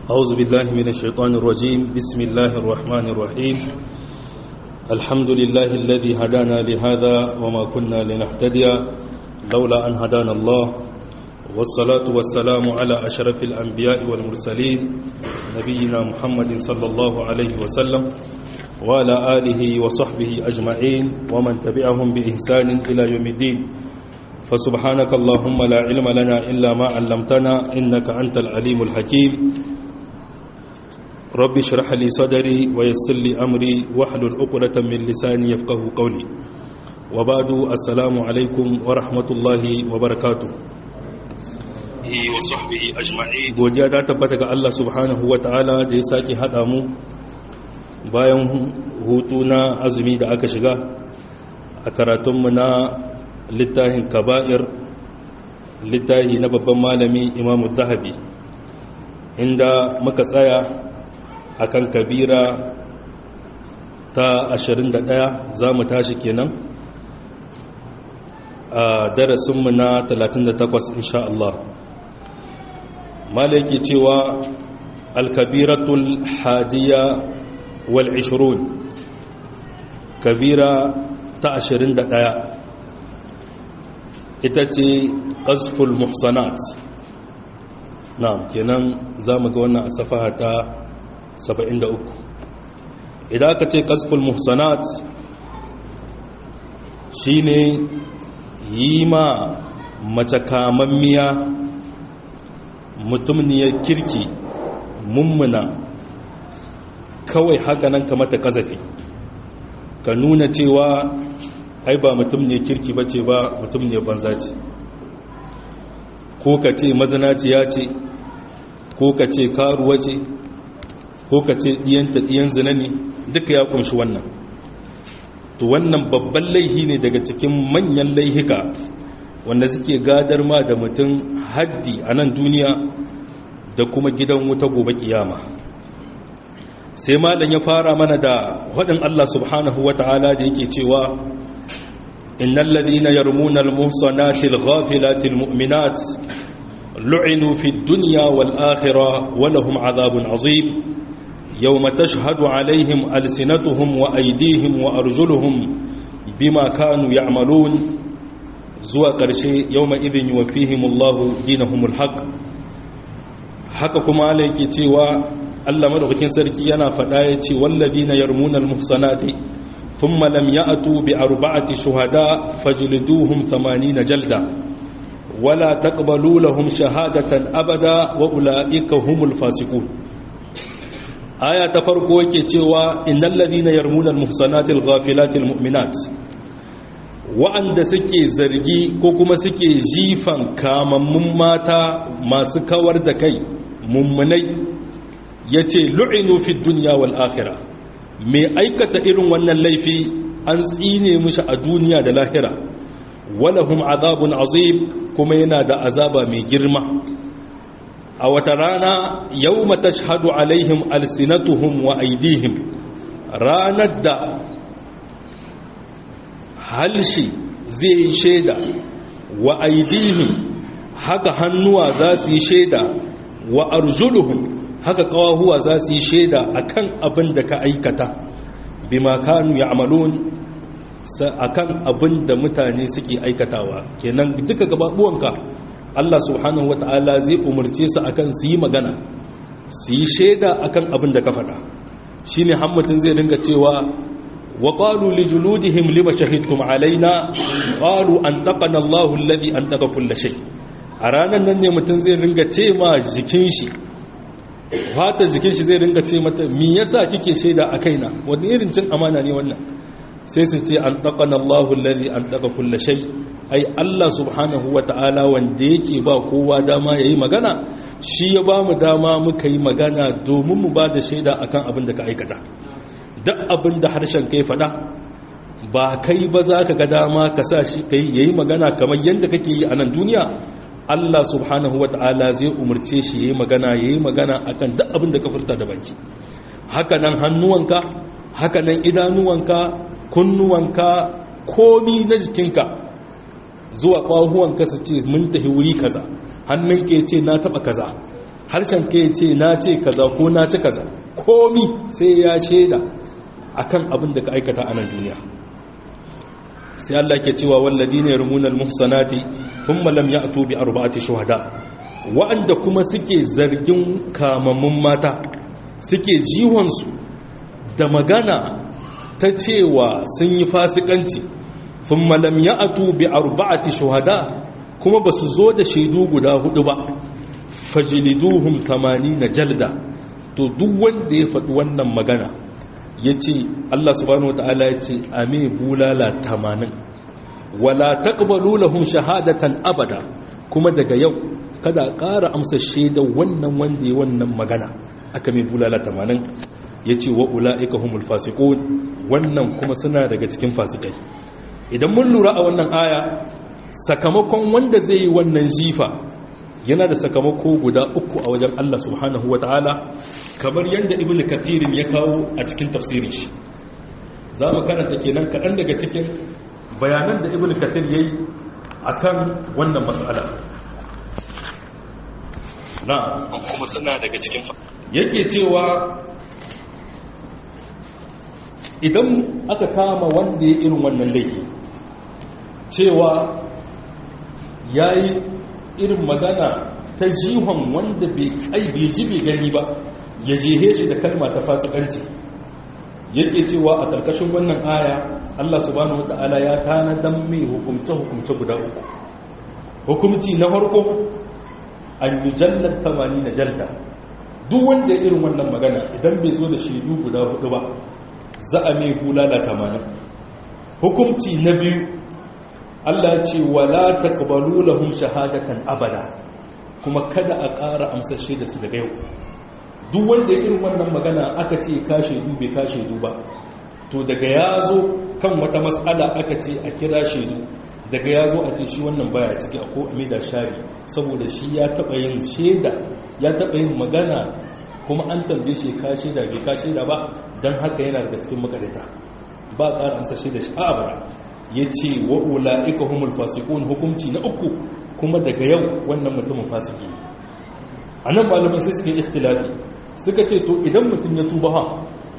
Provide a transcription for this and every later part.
أعوذ بالله من الشيطان الرجيم بسم الله الرحمن الرحيم الحمد لله الذي هدانا لهذا وما كنا لنهتدي لولا أن هدانا الله والصلاة والسلام على أشرف الأنبياء والمرسلين نبينا محمد صلى الله عليه وسلم وعلى آله وصحبه أجمعين ومن تبعهم بإحسان إلى يوم الدين فسبحانك اللهم لا علم لنا إلا ما علمتنا إنك أنت العليم الحكيم رب اشرح لي صدري ويسر لي أمري واحلل عقدة من لساني يفقه قولي وبعد السلام عليكم ورحمة الله وبركاته godiya ta tabbata ga Allah subhanahu wa ta'ala da ya sake haɗa mu bayan hutu na azumi da aka shiga a karatunmu na littafin kaba'ir littafi na babban malami imamu zahabi inda muka tsaya akan kabira ta 21 za mu tashi kenan a darasinmu na 38 insha Allah malaki cewa alkabiratul hadiya wal 20 kabira ta 21 ita ce ƙasful muhsanat na kenan za mu ga wannan a safaha ta 73 idan aka ce ƙasful muhsanat shi ne yi ma mace kamammiya mutumniyar kirki mummuna kawai haka nan kamata kazafi ka nuna cewa ai ba mutum ne kirki ba ce ba mutum ne banza ce ko ka ce mazanaciya ce ko ka ce karuwa ce ko ka ce ɗiyanta ɗiyan zina ne duka ya kunshi wannan to wannan babban laihi ne daga cikin manyan laihika wanda suke gadar ma da mutum haddi a nan duniya da kuma gidan wuta gobe kiyama sai malam ya fara mana da waɗin Allah subhanahu wa ta'ala da yake cewa إن الذين يرمون المحصنات الغافلات المؤمنات لعنوا في الدنيا والآخرة ولهم عذاب عظيم يوم تشهد عليهم ألسنتهم وأيديهم وأرجلهم بما كانوا يعملون زوى قرشي يومئذ يوفيهم الله دينهم الحق حقكم عليك تيوى Allah madaukakin sarki yana faɗa ya ce wallazina yarmuna almuhsanati ثم لم يأتوا بأربعة شهداء فجلدوهم ثمانين جلدة ولا تقبلوا لهم شهادة أبدا وأولئك هم الفاسقون آية تفرقوا كتوا إن الذين يرمون المحصنات الغافلات المؤمنات wa'anda suke zargi ko kuma suke jifan kamammun mata masu kawar da kai mummunai ya ce lu'inu fi duniya wal akhirah mai aikata irin wannan laifi an tsine mushi a duniya da lahira walahum azabun azim kuma yana da azaba mai girma a wata rana yau matashhadu alaihim alsinatuhum wa aidihim ranar da halshi zai shaida wa aidihim haka hannuwa za su yi shaida wa arjuluhum haka kawahuwa za su yi shaida a kan abin da ka aikata bima kanu ya amalon a kan abin da mutane suke aikatawa kenan duka gababuwanka Allah subhanahu wata'ala zai umarce su akan su yi magana su yi shaida akan abin da ka faɗa shi ne hammatin zai dinga cewa wa ƙalu li juludihim lima shahidtum alaina ƙalu an taƙana Allahu alladhi an taƙa kulla shay a ranar nan ne mutum zai dinga ce ma jikin shi fatar jikin shi zai ringa ce mata mi yasa kike shaida a kaina wani irin cin amana ne wannan sai su ce an taqana Allahu alladhi an taqa kulli shay ai Allah subhanahu ta'ala wanda yake ba kowa dama yayi magana shi ya ba mu dama muka yi magana domin mu ba da shaida akan abin da ka aikata duk abin da harshen kai fada ba kai ba za ka ga dama ka sa shi kai yayi magana kamar yadda kake yi a nan duniya Allah subhanahu wa ta'ala zai umarce shi ya yi magana ya yi magana a kan duk abin da ka furta da baki haka nan hannuwanka haka nan idanuwanka kunnuwanka komi na jikinka zuwa ƙwahuwanka su ce mun tafi wuri kaza hannunka ya ce na taɓa kaza harshen ka ya ce na ce kaza ko na ci kaza komi sai ya shaida akan abin da ka aikata a nan duniya sai Allah ke cewa walladina yarmuna almuhsanati thumma lam ya'tu bi arba'ati shuhada wa'anda kuma suke zargin kamammun mata suke jiwon su da magana ta cewa sun yi fasikanci thumma lam ya'tu bi arba'ati shuhada kuma basu zo da shaidu guda hudu ba fajliduhum 80 jalda to duk wanda ya faɗi wannan magana ya ce Allah subhanahu wata'ala ya ce ame bulala tamanin wala taqbalu lahum shahadatan abada kuma daga yau kada ƙara amsa shaida wannan wanda ya wannan magana aka mai bulala tamanin ya ce wa ula'ika humul fasiqun wannan kuma suna daga cikin fasikai idan mun lura a wannan aya sakamakon wanda zai yi wannan jifa yana da sakamako guda uku a wajen Allah subhanahu wa ta'ala kamar yadda ibn kathirin ya kawo a cikin tafsirin shi za mu karanta kenan kaɗan daga cikin bayanan da ibn kathir ya yi a kan wannan matsala na kuma suna daga cikin yake cewa idan aka kama wanda ya irin wannan laifi cewa ya yi irin magana ta jihon wanda bai kai bai ji bai gani ba ya jehe shi da kalma ta fasikanci yake cewa a ƙarƙashin wannan aya Allah subhanahu wata'ala ya tanadan mai hukumce-hukumce guda uku hukumci na farko an yi jallar tamani na jalda duk wanda ya irin wannan magana idan bai zo da shaidu guda hudu ba za a mai bulala tamanin hukumci na biyu Allah ce wala taqbalu lahum shahadatan abada kuma kada a ƙara amsar shaida su daga yau duk wanda ya irin wannan magana aka ce ka shaidu bai ka shaidu ba to daga ya zo kan wata matsala aka ce a kira shaidu daga ya zo a ce shi wannan baya ciki a ko da shari saboda shi ya taɓa yin shaida ya taɓa yin magana kuma an tambaye shi ka shaida bai ka shaida ba don haka yana daga cikin makarita ba ƙara amsar shaida shi a abada ya ce wa ula'ika humul fasikun hukumci na uku kuma daga yau wannan mutumin fasiki a nan malamai sai suka yi ikhtilafi suka ce to idan mutum ya tuba ha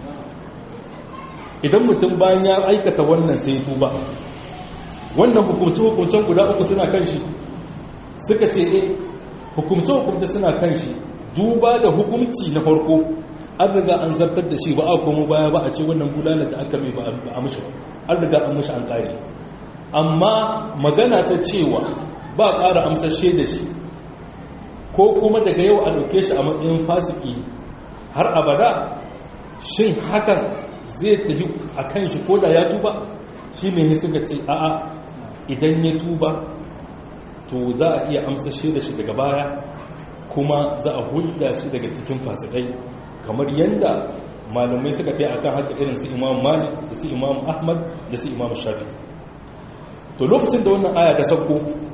idan mutum bayan ya aikata wannan sai ya tuba wannan hukumce hukumcen guda uku suna kan shi suka ce eh hukumce hukumce suna kan shi duba da hukumci na farko an riga an zartar da shi ba a komo baya ba a ce wannan bulala da aka mai ba a mushi ba an riga an mushi an kare amma magana ta cewa ba ƙara amsashe da shi ko kuma daga yau a ɗauke shi a matsayin fasiki har abada shin hakan zai tafi a kan shi ko da ya tuba shi mai suka ce a'a idan ya tuba to za a iya amsashe da shi daga baya kuma za a hulda shi daga cikin fasikai kamar yadda malamai suka fi akan haka irin su imam malik da su imam ahmad da su imam shafi to lokacin da wannan aya ta sauko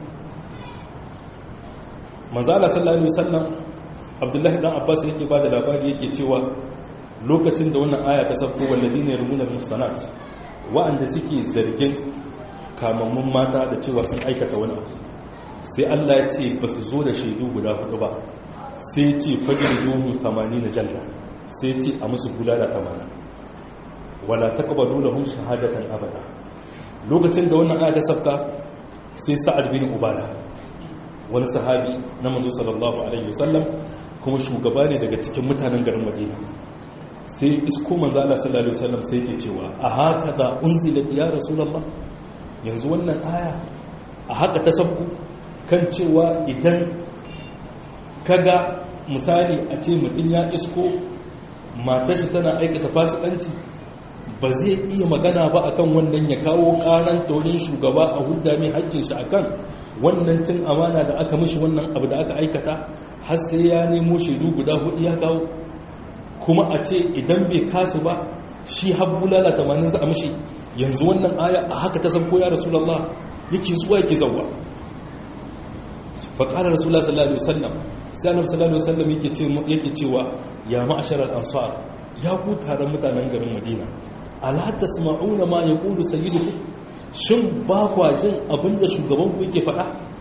manzala sallallahu alaihi wasallam abdullahi dan abbas yake ba da labari yake cewa lokacin da wannan aya ta sauko walladina yarmuna muhsanat wa'anda suke zargin kamammun mata da cewa sun aikata wani abu sai Allah ya ce ba su zo da shaidu guda hudu ba sai ce fajin duhu 80 na jalla sai ce a musu bulala 80 wala taqbalu lahum shahadatan abada lokacin da wannan aya ta sabka sai sa'ad bin ubada wani sahabi na manzo sallallahu alaihi wasallam kuma shugaba ne daga cikin mutanen garin Madina sai isko manzo Allah sallallahu alaihi wasallam sai yake cewa a haka da unzilat ya rasulullah yanzu wannan aya a haka ta sabku kan cewa idan kaga misali a ce mutum ya isko matashi tana aikata fasikanci ba zai iya magana ba akan wannan ya kawo karan taurin shugaba a hudda mai hakkin shi akan wannan cin amana da aka mishi wannan abu da aka aikata har sai ya nemo shaidu guda hudu ya kawo kuma a ce idan bai kasu ba shi habbu lalata manin za a mishi yanzu wannan aya a haka ta san koya rasulallah yake zuwa yake zauwa faƙarar rasulullah sallallahu alaihi wasallam sai annabi sallallahu alaihi wasallam yake ce yake cewa ya ma'asharal ansar ya ku taron mutanen garin madina ala tasma'una ma yaqulu sayyidukum shin ba kwa jin abinda shugaban ku yake faɗa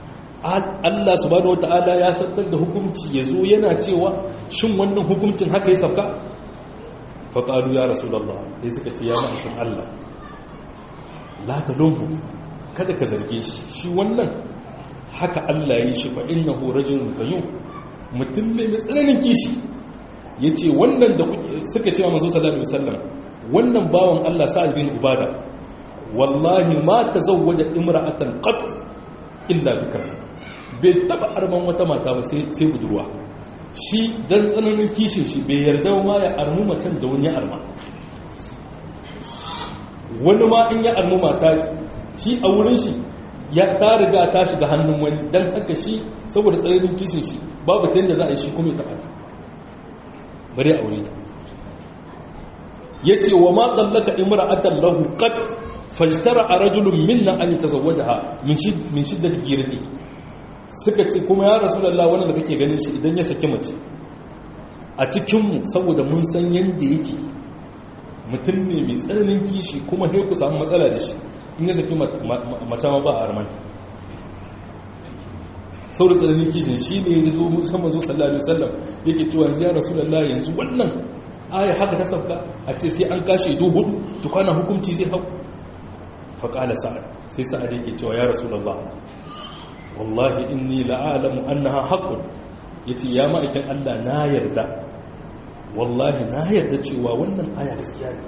Allah subhanahu wata'ala ya saukar da hukunci ya zo yana cewa shin wannan hukuncin haka ya sauka faƙalu ya rasulallah sai suka ce ya ma'aikin Allah la talumhu kada ka zarge shi shi wannan haka Allah ya yi shi fa innahu rajulun kayyum mutum ne mai tsananin kishi yace wannan da suka ce wa manzo sallallahu alaihi wasallam wannan bawan Allah sa'ad bin ubada wallahi ma tazawwaja imra'atan qat illa bikra bai taba arman wata mata ba sai sai budurwa shi dan tsananin kishin shi bai yarda ma ya armu macen da wani ya arma wani ma in ya armu mata shi a wurin shi ya ta riga ta shiga hannun wani dan haka shi saboda tsananin kishin shi babu ta yadda za a yi shi kuma ya taba ta bare aure ta yace wa ma qallaka imra'atan lahu qad fajtara rajulun minna an yatazawwajaha min shid min shiddati girati suka ce kuma ya rasulullah wannan da kake ganin shi idan ya saki mace a cikin mu saboda mun san yanda yake mutum ne mai tsananin kishi kuma sai ku samu matsala da shi in ya saki mace ma ba a armani saboda tsananin kishin shi ne ya zo musamman zo sallallahu alaihi wasallam yake cewa yanzu ya rasulullah yanzu wannan aya haka ta sauka a ce sai an kashe ido hudu tukwana hukunci zai hau faƙala sa'ad sai sa'ad yake cewa ya rasulallah wallahi inni la'alamu annaha haqqun yace ya ma'aikin Allah na yarda wallahi na yarda cewa wannan aya gaskiya ne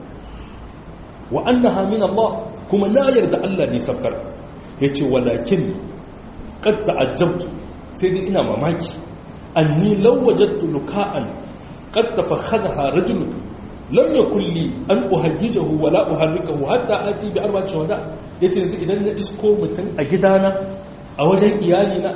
wa annaha min Allah kuma na yarda Allah ne sabkar yace walakin qad ta'ajjabtu sai dai ina mamaki anni law wajadtu luka'an قد تفخذها رجل لم يكن لي أن أهججه ولا أحركه حتى آتي بأربعة شهداء yace yanzu idan na isko mutum a gidana a wajen iyalina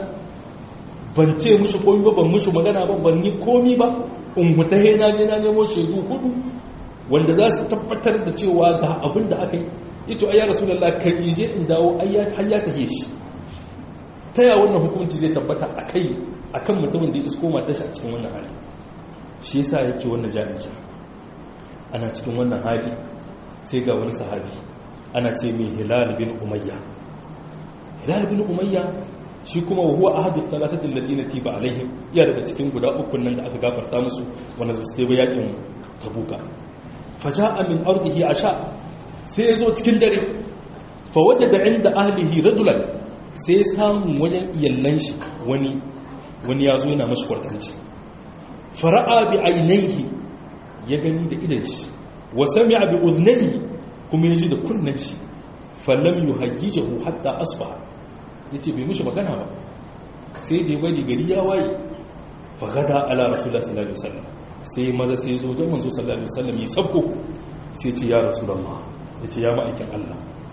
ban ce mushi komi ba ban mushi magana ba ban yi komi ba in hutahe na je na nemo shaidu hudu wanda za su tabbatar da cewa ga abin da aka yi ito ayya rasulullah kan in je in dawo ayya har ya tahe shi ta ya wannan hukunci zai tabbata akai akan mutumin da ya isko matar shi a cikin wannan hali shi yasa yake wannan jami'a ana cikin wannan hali sai ga wani sahabi ana ce mai hilal bin umayya hilal bin umayya shi kuma wa huwa ahadu talatatin ladina tiba alaihim iya daga cikin guda uku nan da aka gafarta musu wanda su stay yakin tabuka faja'a min ardihi asha sai ya zo cikin dare fa wajada inda ahlihi rajulan sai samu wajen iyallan shi wani wani ya zo yana mashi kwartanci fara'a bi ainihi ya gani da idan shi wa sami'a bi udhnayhi kuma yaji da kunnan shi falam yuhajjijahu hatta asbaha yace bai mishi magana ba sai da ya bari gari ya waye fa gada ala rasulullah sallallahu alaihi wasallam sai maza sai zo don manzo sallallahu alaihi wasallam ya sabko sai ce ya rasulullah yace ya ma'aikin Allah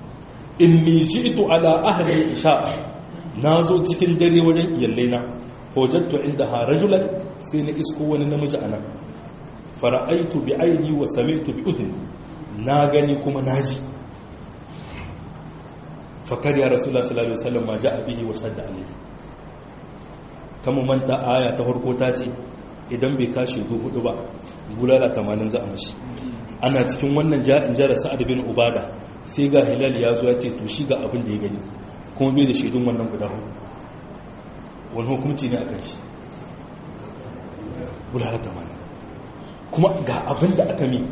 inni ji'tu ala ahli isha nazo cikin dare wajen iyallaina fawajattu indaha rajulan sai na isko wani namiji anan fara'aitu bi aini wa sami'tu bi udhni na gani kuma naji fakar ya rasulullah sallallahu alaihi wasallam ma ja'a bihi wa shadda alayhi kama manta aya ta farko ta ce idan bai kashi du hudu ba bulala 80 za a mashi ana cikin wannan ja'in jara sa'ad bin ubada sai ga hilal ya zo ya ce to shi ga abin da ya gani kuma bai da shaidun wannan guda hudu wani hukunci ne a kan shi bulala tamanin kuma ga abin da aka mi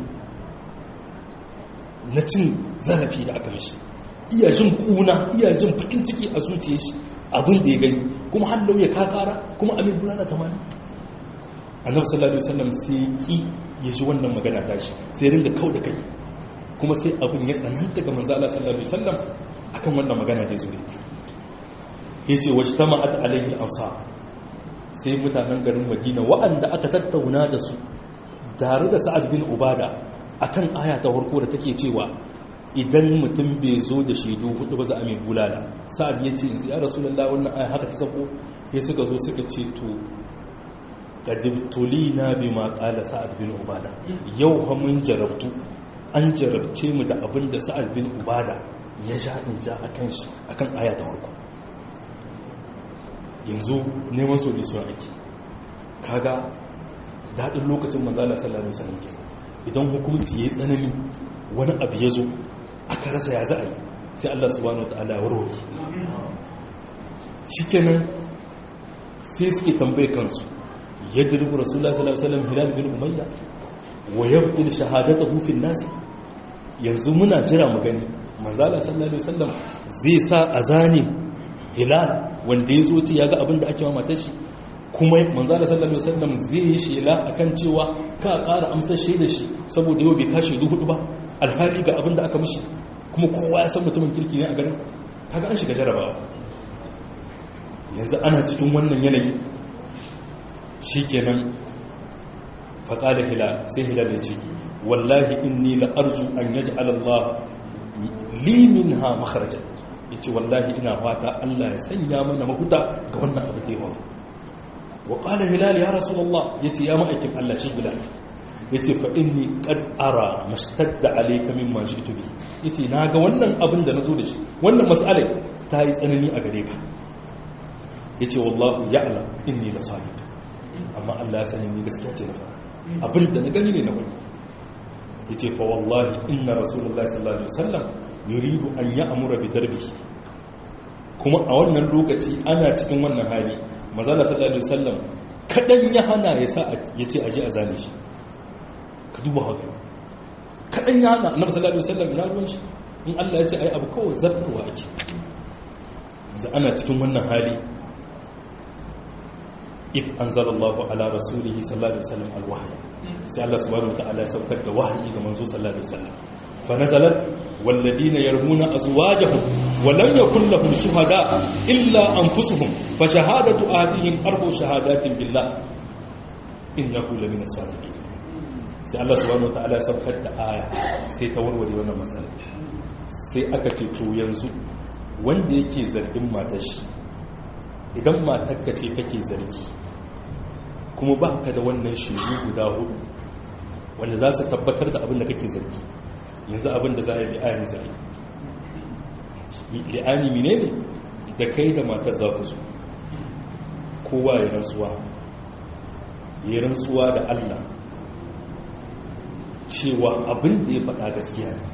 na cin zarafi da aka mishi iya jin kuna iya jin faɗin ciki a zuciya shi abin da ya gani kuma hallau ya kakara kuma amin bulala tamanin annabi sallallahu alaihi wasallam sai ki ya ji wannan magana ta shi sai ringa kau da kai kuma sai abin ya tsananta ga manzo Allah sallallahu alaihi wasallam akan wannan magana da zuwa ya ce wacce ta ma'ata alaihi al'asa sai mutanen garin madina wa'anda aka tattauna da su tare da sa'ad bin ubada akan aya ta farko da take cewa idan mutum bai zo da shaidu hudu ba za a mai bulala sa'ad ya ce ya rasulullah wannan aya haka ta sako ya suka zo suka ce to kadibtulina bi ma qala sa'ad bin ubada yau ha mun jarabtu an jarabce mu da abin da sa'ad bin ubada ya ja in ja akan shi akan aya ta farko yanzu neman solution ake kaga daɗin lokacin manzala sallallahu alaihi wasallam idan hukunci yayi tsanani wani abu ya zo aka rasa ya za a yi sai Allah subhanahu wataala ya warware shikenan sai suke tambaye kansu yadribu rasulullah sallallahu alaihi wasallam hilal bin umayya wa yabtil shahadatahu fi nas yanzu muna jira mu gani manzala sallallahu alaihi wasallam zai sa azani hilal wanda yazo ce yaga abin da ake ma matar shi kuma manzala sallallahu alaihi wasallam zai yi shela akan cewa ka ƙara amsar shaidar shi saboda yau bai kashe duhu hudu ba alhali ga abin da aka mishi kuma kowa ya san mutumin kirki ne a garin kaga an shiga jarabawa yanzu ana cikin wannan yanayi shikenan faƙa da hilal sai hilal ya ce wallahi inni la arju an yaj'al Allah li minha makharaja yace wallahi ina fata Allah ya sanya mana mahuta ga wannan abu da yawa wa qala hilal ya rasulullah yace ya ma'aikin Allah shi bilal yace fa inni qad ara mashtadda alayka mimma ji'tu bi yace naga wannan abin da nazo da shi wannan mas'alar ta yi tsanani a gare ka yace wallahu ya'lam inni la sadiq amma Allah ya sani ni gaskiya ce na fara abin da na gani ne na wani ya ce fa wallahi inna rasulullah sallallahu alaihi wasallam yuridu an ya'mura bi darbihi kuma a wannan lokaci ana cikin wannan hali mazala sallallahu alaihi wasallam kadan ya hana ya sa ya ce aje a zane shi ka duba haka kadan ya hana annabi sallallahu alaihi wasallam ina ruwan shi in Allah ya ce ai abu kawai zartarwa ake yanzu ana cikin wannan hali if anzalallahu ala rasulihi sallallahu alaihi wasallam alwahyi sai Allah subhanahu wataala ya saukar da wahayi ga manzo sallallahu alaihi wasallam fa nazalat walladina yarmuna azwajahum wa lam yakul lahum shuhada illa anfusuhum fa shahadatu ahadihim arbu shahadatin billah innahu lamina sadiqin sai Allah subhanahu wataala ya saukar da aya sai ta warware wannan matsala sai aka ce to yanzu wanda yake zargin matar shi idan matarka ce kake zargi kuma ba ka da wannan shaidu guda hudu wanda za su tabbatar da abin da kake zargi yanzu abin da za a yi li'ani zargi li'ani mine ne da kai da matar za ku su kowa ya rantsuwa ya rantsuwa da allah cewa abin da ya faɗa gaskiya ne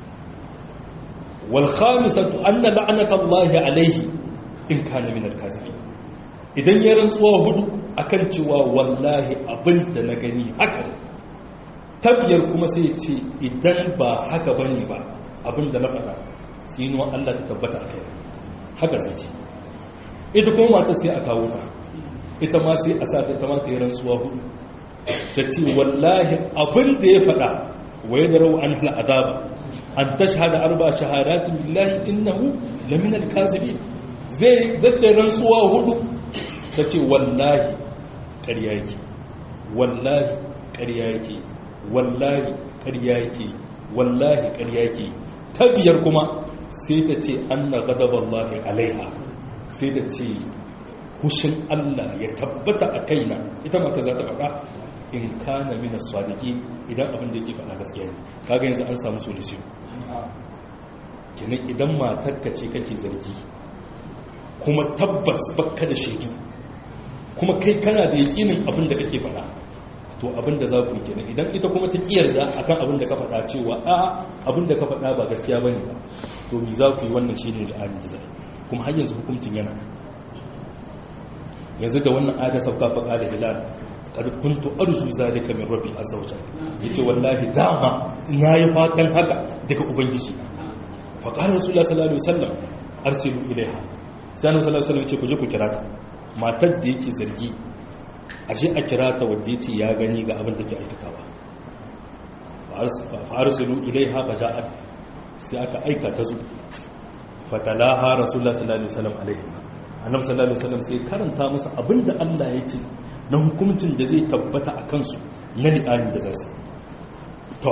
wal khamisatu anna la'anata allahi alaihi in kana min al-kazibin idan ya rantsuwa hudu akan cewa wallahi abin da na gani haka tabbiyar kuma sai ce idan ba haka bane ba abin da na faɗa tsinuwa Allah ta tabbata a kai haka zai ce ita kuma mata sai a kawo ta ita ma sai a sa ta ita ma ta yi rantsuwa hudu ta ce wallahi abin da ya faɗa wa ya darau an hal azaba an tashhada arba shahadatin billahi innahu lamina al-kazibin zai zata rantsuwa hudu ta ce wallahi ƙarya yake wallahi ƙarya yake wallahi ƙarya yake wallahi ƙarya yake ta biyar kuma sai ta ce an na gadaballahi alaiha sai ta ce hushin Allah ya tabbata a kaina ita mata za ta faɗa in kana mina sadiki idan abin da yake faɗa gaskiya ne kaga yanzu an samu solution kenan idan matarka ce kake zargi kuma tabbas bakka da shaidu kuma kai kana da yakinin abin da kake faɗa to abin da za ku yi kenan idan ita kuma ta kiyarda akan abin da ka faɗa cewa a abin da ka faɗa ba gaskiya bane ba to mi za ku yi wannan shine li'anin da zai kuma har yanzu hukuncin yana yanzu da wannan aya sauka fa qala hilal qad kuntu arju zalika min rabbi azza wa jalla yace wallahi dama ina yi fatan haka daga ubangiji fa qala rasulullah sallallahu alaihi wasallam arsilu ilaiha sai annabi sallallahu alaihi wasallam yace ku je ku kira ta matar da yake zargi a je a kira ta wadda ya ce ya gani ga abin da ke aikatawa fa'arsilu ilaiha fa ja'at sai aka aika ta zo fatalaha rasulullah sallallahu alaihi wasallam alaihi annabi sallallahu alaihi wasallam sai karanta musu abin da Allah ya ce na hukuncin da zai tabbata a kansu na li'anin da zasu to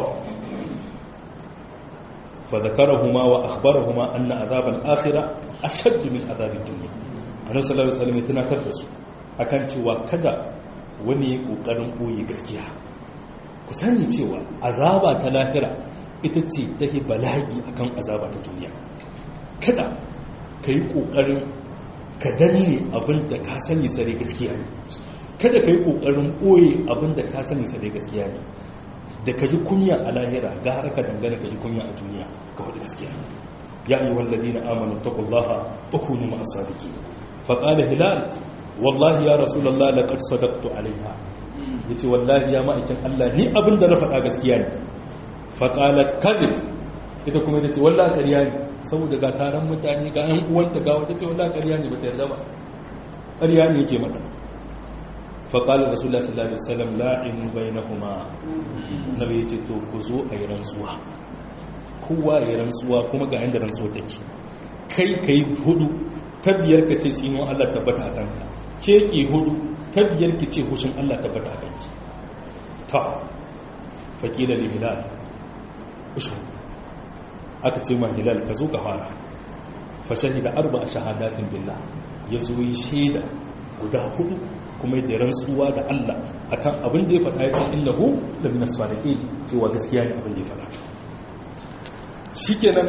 fa zakarahuma wa akhbarahuma anna azab al-akhirah ashadd min azab ad-dunya annabi sallallahu alaihi wasallam ya tunatar da su akan cewa kada wani ya kokarin boye gaskiya ku sani cewa azaba ta lahira ita ce take bala'i akan azaba ta duniya kada ka yi kokarin ka danne abin da ka sani sare gaskiya ne kada ka yi kokarin boye abin da ka sani sare gaskiya ne da ka ji kunya a lahira ga har ka dangana ka ji kunya a duniya ka faɗi gaskiya ya ayyuhal ladina amanu taqullaha wa kunu ma'as sadiqin faƙala hilal wallahi ya rasulallah laƙar sadaqtu alaiha ya ce wallahi ya ma'aikin Allah ni abin da na faɗa gaskiya ne faƙalat kadib ita kuma ita ce wallahi ƙarya ne saboda ga taron mutane ga ‘yan uwanta ga wata ce wallahi ƙarya ne ba ta yarda ba ƙarya ne yake mata faƙalar rasulullah sallallahu alaihi wasallam la'inu bainahuma nabi ya ce to ku zo a yi rantsuwa kowa ya rantsuwa kuma ga yanda rantsuwa take kai kai hudu ta biyar ka ce tsinon Allah tabbata a kanka ke ki hudu ta biyar ki ce hushin Allah tabbata a kanki ta faƙila da hilal ushu aka ce ma hilal ka zo ka fara fa shahida arba shahadatin billah ya zo yi shaida guda hudu kuma da rantsuwa da Allah akan abin da ya faɗa ya ce innahu la min as-salihin cewa gaskiya ne abin da ya faɗa shikenan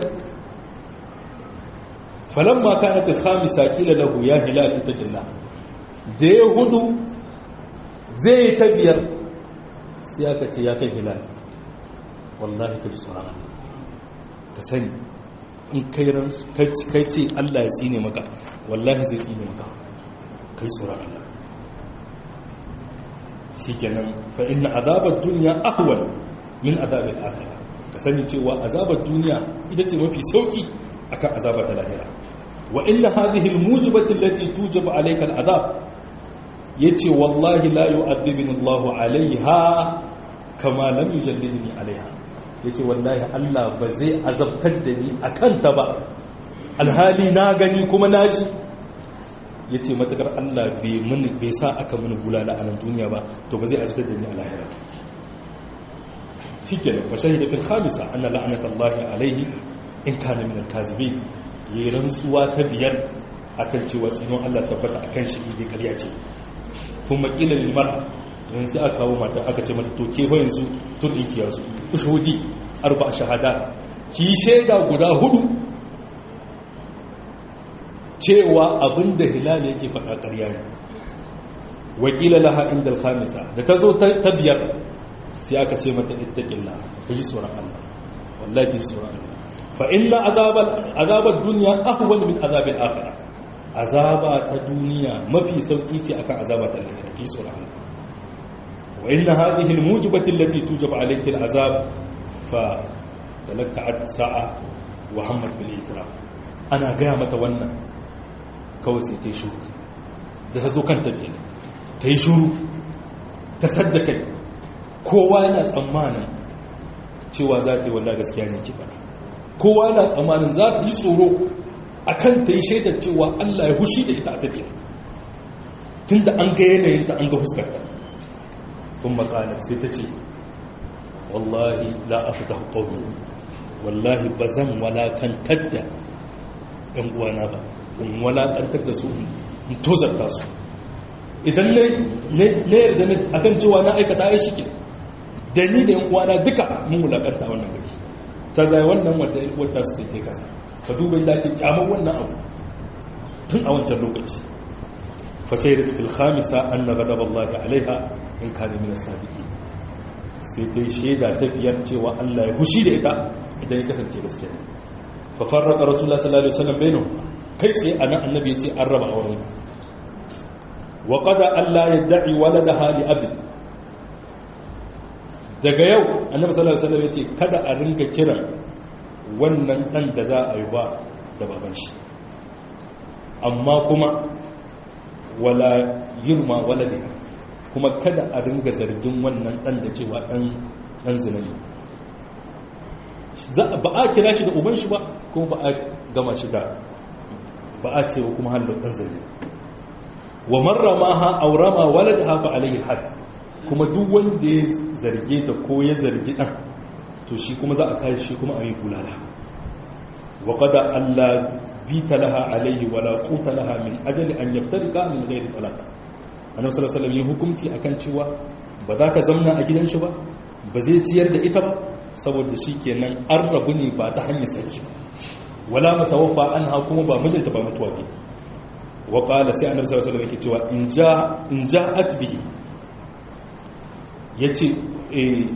falamma kanat al-khamisa qila lahu ya hilal ittaqillah da ya hudu zai ta biyar sai aka ce ya kai hilal wallahi ka ji tsoron Allah ka sani in kai ce Allah ya tsine maka wallahi zai tsine maka kai tsoron Allah shi kenan fa inna azabar duniya ahwal min azabar akhirah ka sani cewa azabar duniya ita ce mafi sauki akan azabar ta lahira wa inna hadhihi almujibati allati tujibu alayka al'adab yace wallahi la yu'adhibuni Allahu alaiha kama lam yujallidni alaiha yace wallahi Allah ba zai azabtar da ni akan ta ba alhali na gani kuma na ji yace matakar Allah bai mini bai sa aka mini bulala a nan duniya ba to ba zai azabtar da ni a lahira shikenan fa shahida fil khamisa anna la'nata Allah alaihi in kana min al-kazibin yayin rantsuwa ta biyar akan cewa tsinon Allah tabbata akan shi ne kariya ce kuma kila lil mar'a yanzu sai aka kawo mata aka ce mata to ke ba yanzu tun ɗinki yanzu ushudi arba shahada ki shaida guda hudu cewa abinda hilal yake faɗa ƙarya ne wakila laha inda al-khamisa da ta zo ta biyar sai aka ce mata ittaqillah ka ji tsoron Allah wallahi ki tsoron Allah fa inna azabal azabad dunya ahwan min azabil akhirah azaba ta duniya mafi sauki ce akan azaba ta lahira ki tsoron Allah وإن هذه الموجبة التي توجب عليك العذاب فتلكعت ساعة وهمت بالإتراف أنا قامت وانا كوسي تيشوك da ta zo kanta kenan ta yi shuru ta sadda kai kowa yana tsammanin cewa za ta yi wallah gaskiya ne kifa kowa yana tsammanin za ta yi tsoro a kan ta yi shaidar cewa allah ya hushi da ita a tafiya tun da an ga yanayinta an ga fuskarta ثم قالت ستتي والله لا أفتح قومي والله بزن ولا كان تدى إن وانا با إن ولا كان تدى سوء إن توزر تاسو idan ne yarda ne akan cewa na aikata ya shike da ni da yan uwana duka mun wulakanta wannan gari ta zai wannan wanda wata su ce kasa ka duba da ake kyamar wannan abu tun a wancan lokaci fa shaidat fil khamisa anna ghadab Allah alaiha in kana min as-sadiqi sai dai shaida ta biyar cewa Allah ya fushi da ita idan ya kasance gaskiya fa farraqa rasulullah sallallahu alaihi wasallam bainahum kai tsaye anan annabi ya ce an raba auren wa qada Allah yad'i waladaha li abin daga yau annabi sallallahu alaihi wasallam ya ce kada a ringa kiran wannan dan da za a yi ba da baban shi amma kuma wala yurma waladiha kuma kada a ringa zargin wannan dan da cewa dan dan zina ne ba a kira shi da uban shi ba kuma ba a gama shi da ba a cewa kuma halin dan zina wa marrama ha aurama waladaha fa alayhi had kuma duk wanda ya zarge ta ko ya zargi dan to shi kuma za a kai shi kuma a yi bulala wa qada alla bita laha alayhi wala quta laha min ajali an yaftarika min ghairi talaq annabi sallallahu alaihi wasallam yin hukunci akan cewa ba za ka zamna a gidan shi ba ba zai ciyar da ita ba saboda shi kenan an rabu ne ba ta hanyar saki wala mutawaffa anha kuma ba mijinta ba mutuwa ne wa qala sai annabi sallallahu alaihi wasallam yake cewa in ja in ja'at bihi yace eh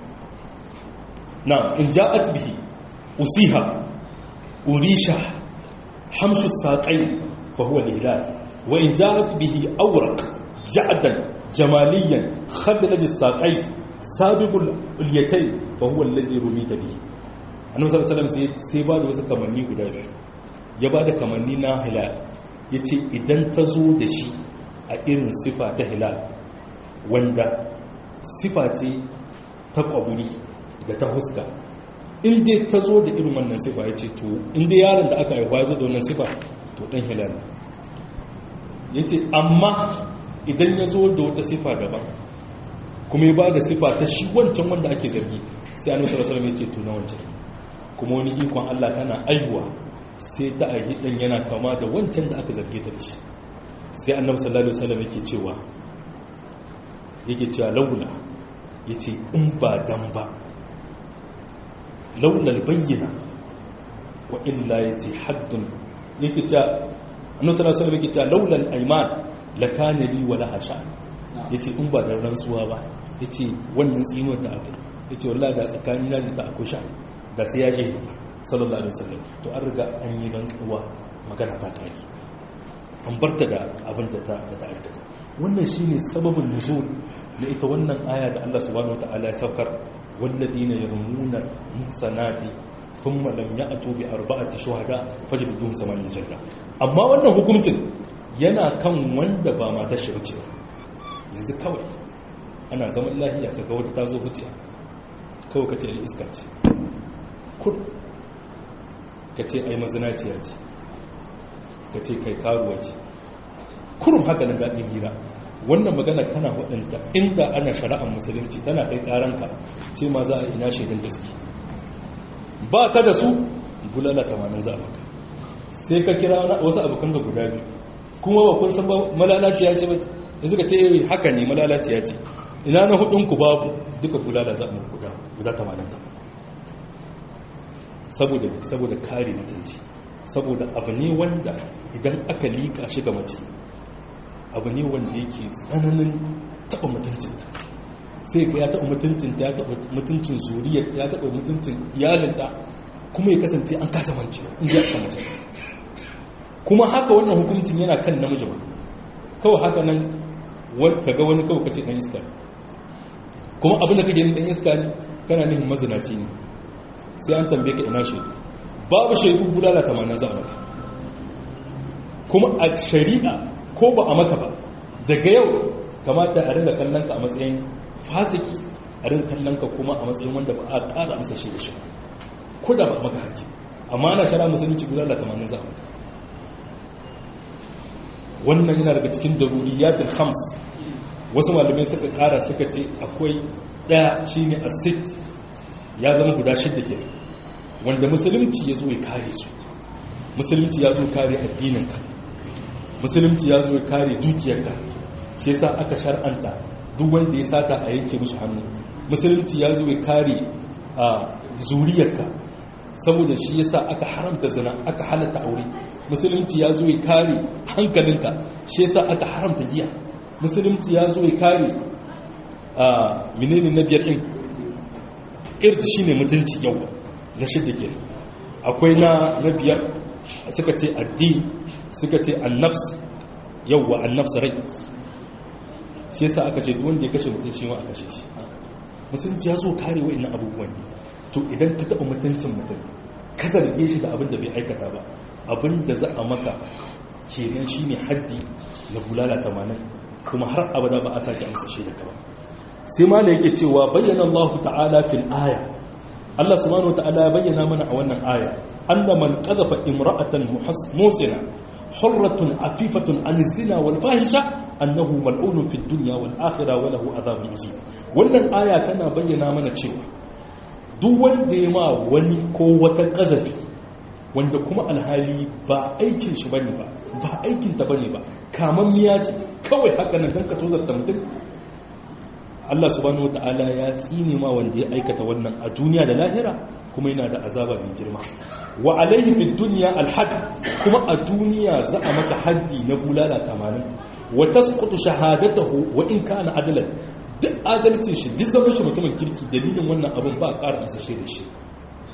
na in ja'at bihi usiha urisha hamshu saqai fa huwa al-hilal wa in ja'at bihi awraq ja'dan jamaliyan khadlaj as-saqai sabiqul ulyatay fa huwa alladhi rumita bihi annabi sallallahu alaihi wasallam sai ba da wasu kamanni guda biyu ya ba da kamanni na hilal yace idan ta zo da shi a irin sifa ta hilal wanda sifa ce ta kwaburi da ta huska in dai ta zo da irin wannan sifa ya ce to in dai yaron da aka haifa ya zo da wannan sifa to dan hilal ne ya ce amma idan ya zo da wata sifa daban kuma ya ba da sifa ta shi wancan wanda ake zargi sai annabi sallallahu alaihi wasallam ya ce to na wancan kuma wani ikon Allah tana aihuwa sai ta aihi dan yana kama da wancan da aka zarge ta da shi sai annabi sallallahu alaihi wasallam yake cewa yake cewa laula yace in ba dan ba laula albayyina wa illa yace haddun yake cewa annabi sallallahu alaihi wasallam yake cewa laula al-ayman lakana li wa laha sha yace in ba dan rantsuwa ba yace wannan tsinuwar da aka yace wallahi da tsakani na da ta akwai sha da sai ya je sallallahu alaihi wasallam to an riga an yi rantsuwa magana ta kare an barta da abin da ta da ta aikata wannan shine sababin nuzul na ita wannan aya da Allah subhanahu wataala ya saukar walladina yarmuna muhsanati thumma lam ya'tu bi arba'ati shuhada fajliduhum samanin jalda amma wannan hukuncin yana kan wanda ba matar shi bace yanzu kawai ana zaman lahiya kaga wata ta zo huciya kawai kace ai iska ce kur kace ai mazinaciya ce kace kai karuwa ce kurum haka na daɗin hira wannan magana kana waɗanta inda ana shari'ar musulunci tana kai ƙaranka ce ma za a ina shaidan gaske ba ka da su bulala tamanin za a maka sai ka kira wasu abokan ga guda biyu kuma ba kun san ba malalaciya ce ba yanzu ka ce eh haka ne malalaciya ce ina na hudun ku babu duka bulala za a maka guda guda tamanin ta saboda saboda kare mutunci saboda abu ne wanda idan aka lika shi ga mace abu ne wanda yake tsananin taɓa mutuncinta sai ga ya taɓa mutuncinta ya taɓa mutuncin zuriyar ya taɓa mutuncin iyalinta kuma ya kasance an kasa mance in ji aka mutum kuma haka wannan hukuncin yana kan namiji ba kawai haka nan kaga wani kawai kace dan iska kuma abin da kake yin dan iska ne kana nihin mazinaci ne sai an tambaye ka ina shaidu babu shaidu bulala tamanin za a maka kuma a shari'a ko ba a maka ba daga yau kamata a ringa kallon ka a matsayin fasiki a ringa kallon ka kuma a matsayin wanda ba a ƙara masa shi da shi ko da ba a maka hajji amma ana shara musulunci guda da tamanin za a maka wannan yana daga cikin daruriyatul khams wasu malamai suka ƙara suka ce akwai ɗaya shine asit ya zama guda shidda ke wanda musulunci ya zo ya kare su musulunci ya zo kare addininka musulunci ya zo ya kare dukiyarka shi yasa aka shar'anta duk wanda ya sata a yanke mishi hannu musulunci ya zo ya kare a zuriyarka saboda shi yasa aka haramta zina aka halatta aure musulunci ya zo ya kare hankalinka shi yasa aka haramta giya musulunci ya zo ya kare a menene na biyar din irji shine mutunci yau na shidda kenan akwai na na biyar suka ce addini suka ce annafs yawwa annafs rai shi yasa aka ce duk wanda ya kashe mutum shi ma a kashe shi musulunci ya zo kare wa'annan abubuwan ne to idan ka taɓa mutuncin mutum ka zarge shi da abin da bai aikata ba abin da za a maka kenan shine haddi na bulala tamanin kuma har abada ba a sake amsa shi da ka ba sai ma yake cewa bayyana Allah ta'ala fil aya Allah subhanahu wa ta'ala ya bayyana mana a wannan aya anna man qadhafa imra'atan musina hurratun afifatun an zina wal fahisha annahu mal'unun fid dunya wal akhirah wa lahu adhabun azim wannan aya tana bayyana mana cewa duk wanda ya ma wani ko wata kazafi wanda kuma alhali ba aikin shi bane ba ba aikin ta bane ba kaman miya ce kawai haka nan dan ka tozarta mutum Allah subhanahu wata'ala ya tsine ma wanda ya aikata wannan a duniya da lahira kuma yana da azaba mai girma wa alaihi fi dunya alhad kuma a duniya za a masa haddi na bulala 80 wa tasqutu shahadatuhu wa in kana adalan duk adalcin shi duk zaman shi mutumin kirki dalilin wannan abin ba ƙara amsa shi da shi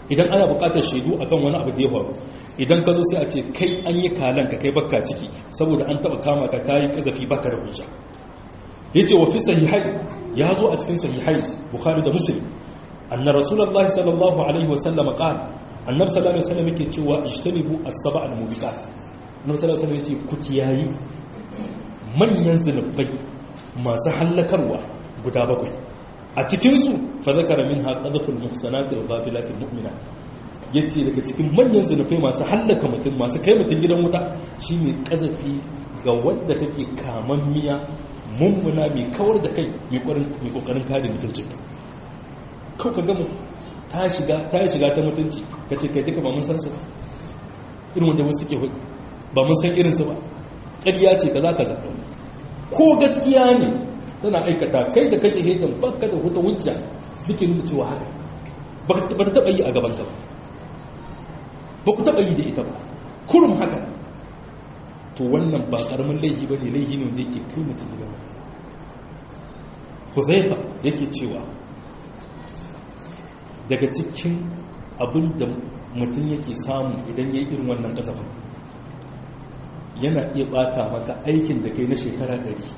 idan ana buƙatar shaidu akan wani abu da ya faru idan ka zo sai a ce kai an yi kalan ka kai bakka ciki saboda an taba kama ka kayi kazafi baka da hujja yace wa fi sahihai ya zo a cikin sahihai bukhari da muslim anna rasulullahi sallallahu alaihi wasallam qala annabi sallallahu alaihi wasallam yake cewa ijtanibu as-sab'a al-mubiqat annabi sallallahu alaihi wasallam yace ku kiyayi manyan zunubai masu hallakarwa guda bakwai a cikinsu fa zakara minha qadful muhsanati wal ghafilati mu'minat yace daga cikin manyan zunubai masu hallaka mutum masu kai mutum gidan wuta shine kazafi ga wanda take kaman miya mummuna mai kawar da kai mai kokarin kare mutuncin kau ka gama ta shiga ta shiga ta mutunci ka ce kai duka ba mun san su ba irin wanda wasu suke ba mun san irinsu ba ƙarya ce kaza kaza ko gaskiya ne tana aikata kai da kake hetan baka da wata hujja duke nuna cewa haka ba ta taɓa yi a gaban ka ba ba ku taɓa yi da ita ba kurum haka to wannan ba ƙaramin laifi ba ne laifi ne wanda yake kai mutum gidan mutum huzaifa yake cewa daga cikin abin da mutum yake samu idan ya yi irin wannan kasafin yana iya bata maka aikin da kai na shekara ɗari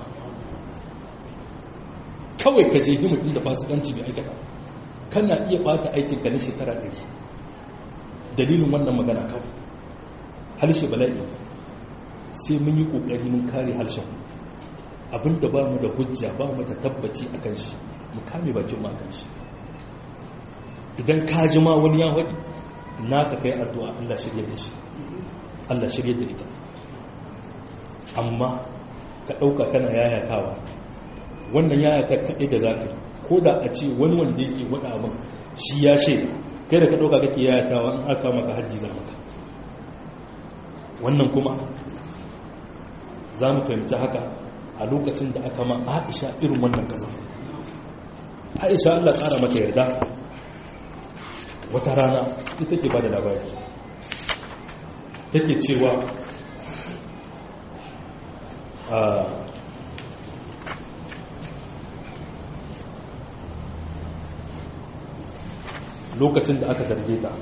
kawai ka jehi mutum da fasikanci bai aikata kana iya bata aikinka na shekara ɗari dalilin wannan magana kawai harshe bala'i sai mun yi ƙoƙari mun kare harshen abinda ba mu da hujja ba mu da tabbaci a kan shi mu kame bakin ma kan shi idan ka ji ma wani ya waɗi na ka kai addu'a Allah shirya da shi Allah shirya da ita amma ka ɗauka kana yayatawa wannan yayata kaɗai da za ka yi ko da a ce wani wanda yake waɗa abin shi ya shaida kai da ka ɗauka kake yayatawa in aka maka hajji za maka wannan kuma za mu fahimci haka a lokacin da aka ma aisha irin wannan kaza aisha allah ƙara mata yarda wata rana ita ke ba da labari take cewa a lokacin da aka zarge ta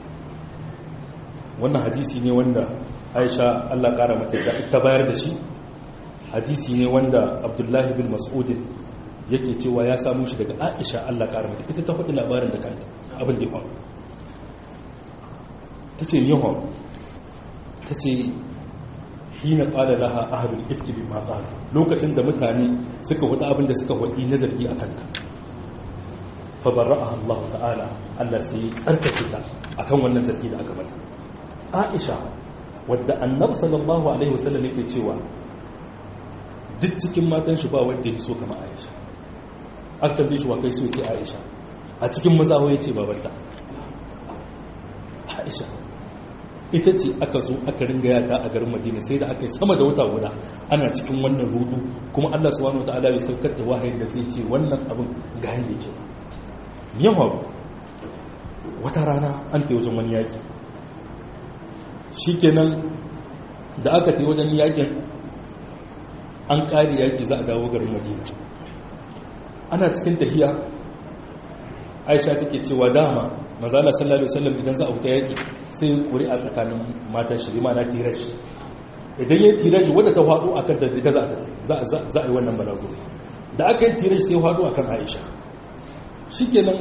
wannan hadisi ne wanda aisha allah ƙara mata yarda ta bayar da shi hadisi ne wanda abdullahi bin mas'udin yake cewa ya samu shi daga aisha allah ƙara mata ita ta faɗi labarin da kanta abin da ya faru ta ce nihon ta ce hina ƙada laha ahalul ifki bi ma lokacin da mutane suka hudu abin da suka hudu na zargi a kanta fa barra'aha Allah ta'ala Allah sai tsarkake ta akan wannan zargi da aka mata Aisha wadda Annabi sallallahu alaihi wasallam yake cewa duk cikin matan shi ba wanda ya so kama Aisha aka tambaye shi wa kai so ce Aisha a cikin mazaho ya ce babanta Aisha ita ce aka zo aka ringa yata a garin Madina sai da aka yi sama da wata guda ana cikin wannan rudu kuma Allah subhanahu wataala ya saukar da wahayin da zai ce wannan abin ga yanda yake yawa wata rana an ta wajen wani yaki shikenan da aka ta wajen yakin an ƙari yaki za a dawo garin madina ana cikin tahiya aisha take cewa dama mazala sallallahu alaihi wasallam idan za a fita yaki sai kuri a tsakanin matan shi ma na tirashi idan ya tirashi wadda ta faɗo akan da ita za za a yi wannan balago da aka yi tirashi sai faɗo akan aisha shikenan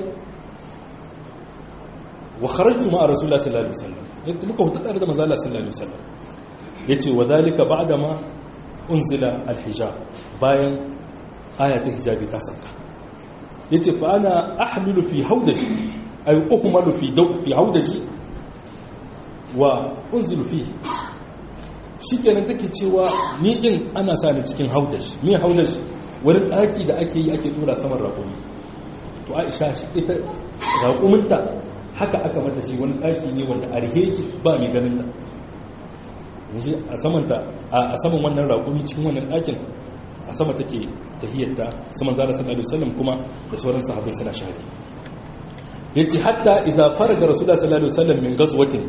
wa kharajtu ma rasulullah sallallahu alaihi wasallam yake muka huta tare da mazala sallallahu alaihi wasallam yace wa dalika ba'da ma unzila al-hijab bayan ayatul hijabi ta sauka yace fa ana ahmilu fi hawdaji ay uhmalu fi daw fi hawdaji wa unzilu fi shikenan take cewa ni din ana sa ni cikin hawdaji me hawdaji wani daki da ake yi ake dora saman raƙumi to Aisha ita raƙuminta haka aka mata shi wani daki ne wanda arheki ba mai ganin ta yanzu a samanta a saman wannan raƙumi cikin wannan ɗakin a sama take tahiyyarta saman zara sallallahu alaihi wasallam kuma da sauran sahabbai suna shari yace hatta idza faraga rasulullah sallallahu alaihi wasallam min ghazwatin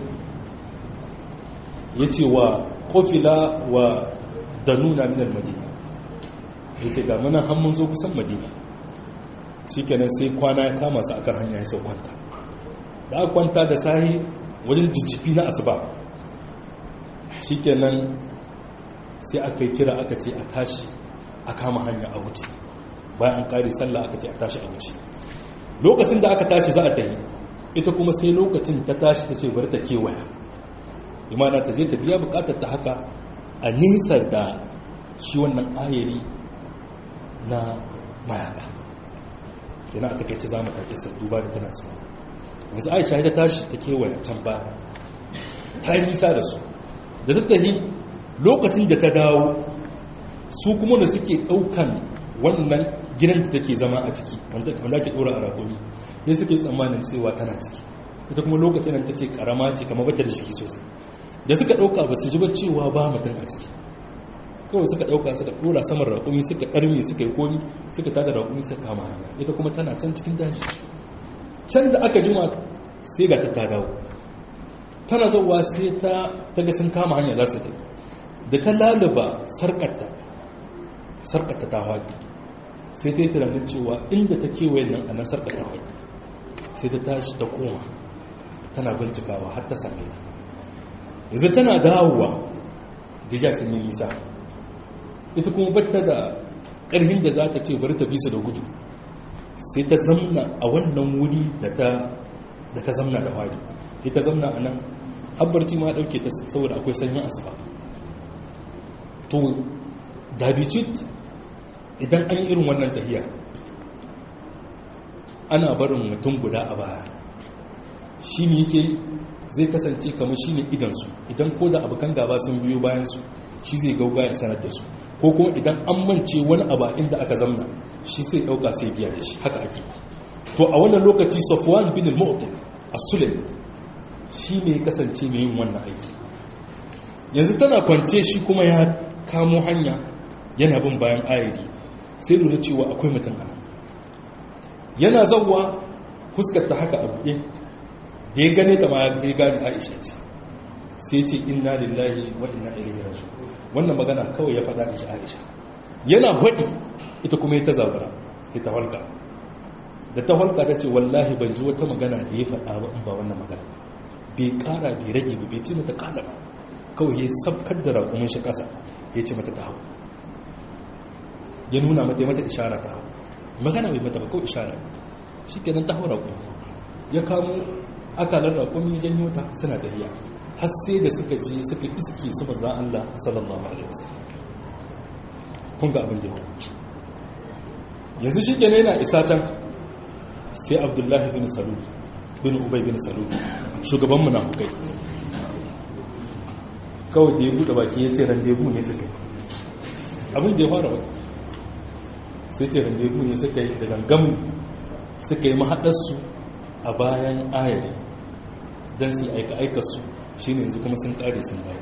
yace wa qafila wa danuna min al-madina yace ga muna har mun zo kusan madina shikenan sai kwana ya kama su akan hanya ya sau kwanta da aka kwanta da sahi wajen jijjifi na asuba shikenan sai aka yi kira aka ce a tashi a kama hanya a wuce bayan an kare sallah aka ce a tashi a wuce lokacin da aka tashi za a tahi ita kuma sai lokacin ta tashi ta ce bari ta kewaya imana ta je ta biya bukatar ta haka a nisa da shi wannan ayari na mayaka yana a takaice za mu take sa duba da tana tsawo yanzu aisha ta tashi ta kewaya can ba ta yi nisa da su da ta tahi lokacin da ta dawo su kuma da suke daukan wannan gidan da take zama a ciki wanda ake dora a rakumi sai suke tsammanin cewa tana ciki ita kuma lokacin nan ta ce karama ce kamar bata da shi sosai da suka dauka ba su ji ba cewa ba mutum a ciki kawai suka dauka suka dora saman rakumi suka karme suka yi komi suka tada rakumi suka kama hanya ita kuma tana can cikin daji can da aka jima sai ga ta dawo tana zauwa sai ta ga sun kama hanya za su ta da ta lalaba sarkarta sarkarta ta haɗi sai ta yi tunanin cewa inda ta kewaye nan a nan sarkarta haɗi sai ta tashi ta koma tana bincikawa har ta same ta yanzu tana dawowa da ya sun yi nisa ita kuma batta da ƙarfin da za ta ce bari ta bisa da gudu sai ta zamna a wannan wuri da ta zamna da haɗi ita zamna a nan habbarci ma ɗauke ta saboda akwai sanyin asuba to dabicit idan an yi irin wannan tahiya ana barin mutum guda a baya shi ne yake zai kasance kamar shi ne idansu idan ko da abokan gaba sun biyo bayansu shi zai gauga ya sanar da su ko kuma idan an mance wani abu inda aka zamna shi sai ɗauka sai biya da shi haka ake to a wannan lokaci safwan bin al-mu'tin as-sulami shi ne ya kasance mai yin wannan aiki yanzu tana kwance shi kuma ya kamo hanya yana bin bayan ayari sai lura cewa akwai mutum ana yana zauwa fuskarta haka a buɗe da ya gane ta ma ya gane aisha ce sai ce inna lillahi wa inna ilaihi raji'un wannan magana kawai ya faɗa aisha aisha yana faɗi ita kuma ya ta zabura ya ta halka da ta halka ta ce wallahi ban ji wata magana da ya faɗa ba in ba wannan magana bai ƙara bai rage ba bai ce mata ƙala ba kawai ya sabkar da raƙumin shi ƙasa ya ce mata ta hau ya nuna mata mata ishara ta hau magana bai mata ba kawai ishara shi kenan ta hau raƙumi ya kamo akalar raƙumi ya janyo ta suna tafiya har sai da suka je suka iske su manzan Allah sallallahu alaihi wasallam kun ga abin da ya yanzu shi kenan yana isa can sai abdullahi bin salul bin ubay bin salul shugaban munafukai kawai da ya buɗe baki ya ce randebu ne suka yi abin da ya fara wani sai ce randebu ne suka yi da gangamu suka yi mahaɗarsu a bayan ayari don su aika aikarsu shi ne yanzu kuma sun ƙare sun dawo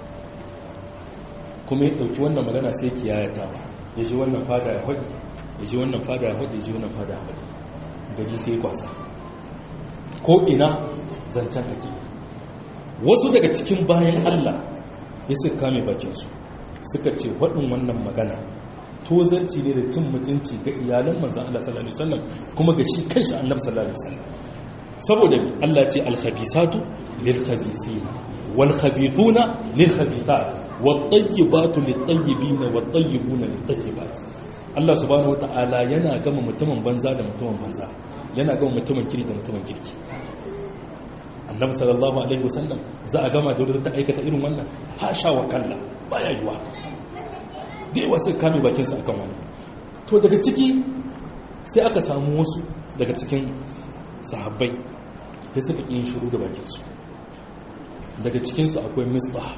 kuma ya ɗauki wannan magana sai ki yayata ya ji wannan fada ya haɗi ya ji wannan fada ya haɗi ya ji wannan fada ya haɗi gari sai ya kwasa ko ina zancen ake wasu daga cikin bayan allah ya suka kame bakinsu suka ce waɗin wannan magana tozarci ne da cin mutunci ga iyalan manzan Allah sallallahu alaihi wasallam kuma ga shi kanshi annabi sallallahu alaihi wasallam saboda Allah ce al-khabisatu lil khabisin wal khabithuna lil khabithat wat tayyibatu lit tayyibin wat tayyibuna lit tayyibat Allah subhanahu wataala yana gama mutumin banza da mutumin banza yana gama mutumin kiri da mutumin kirki annabi sallallahu alaihi wasallam za a gama da wadda ta aikata irin wannan hasha wa kalla baya yiwa da yawa sai kame bakinsa akan wani to daga ciki sai aka samu wasu daga cikin sahabbai da suka ƙin shiru da bakinsu daga cikinsu akwai misbah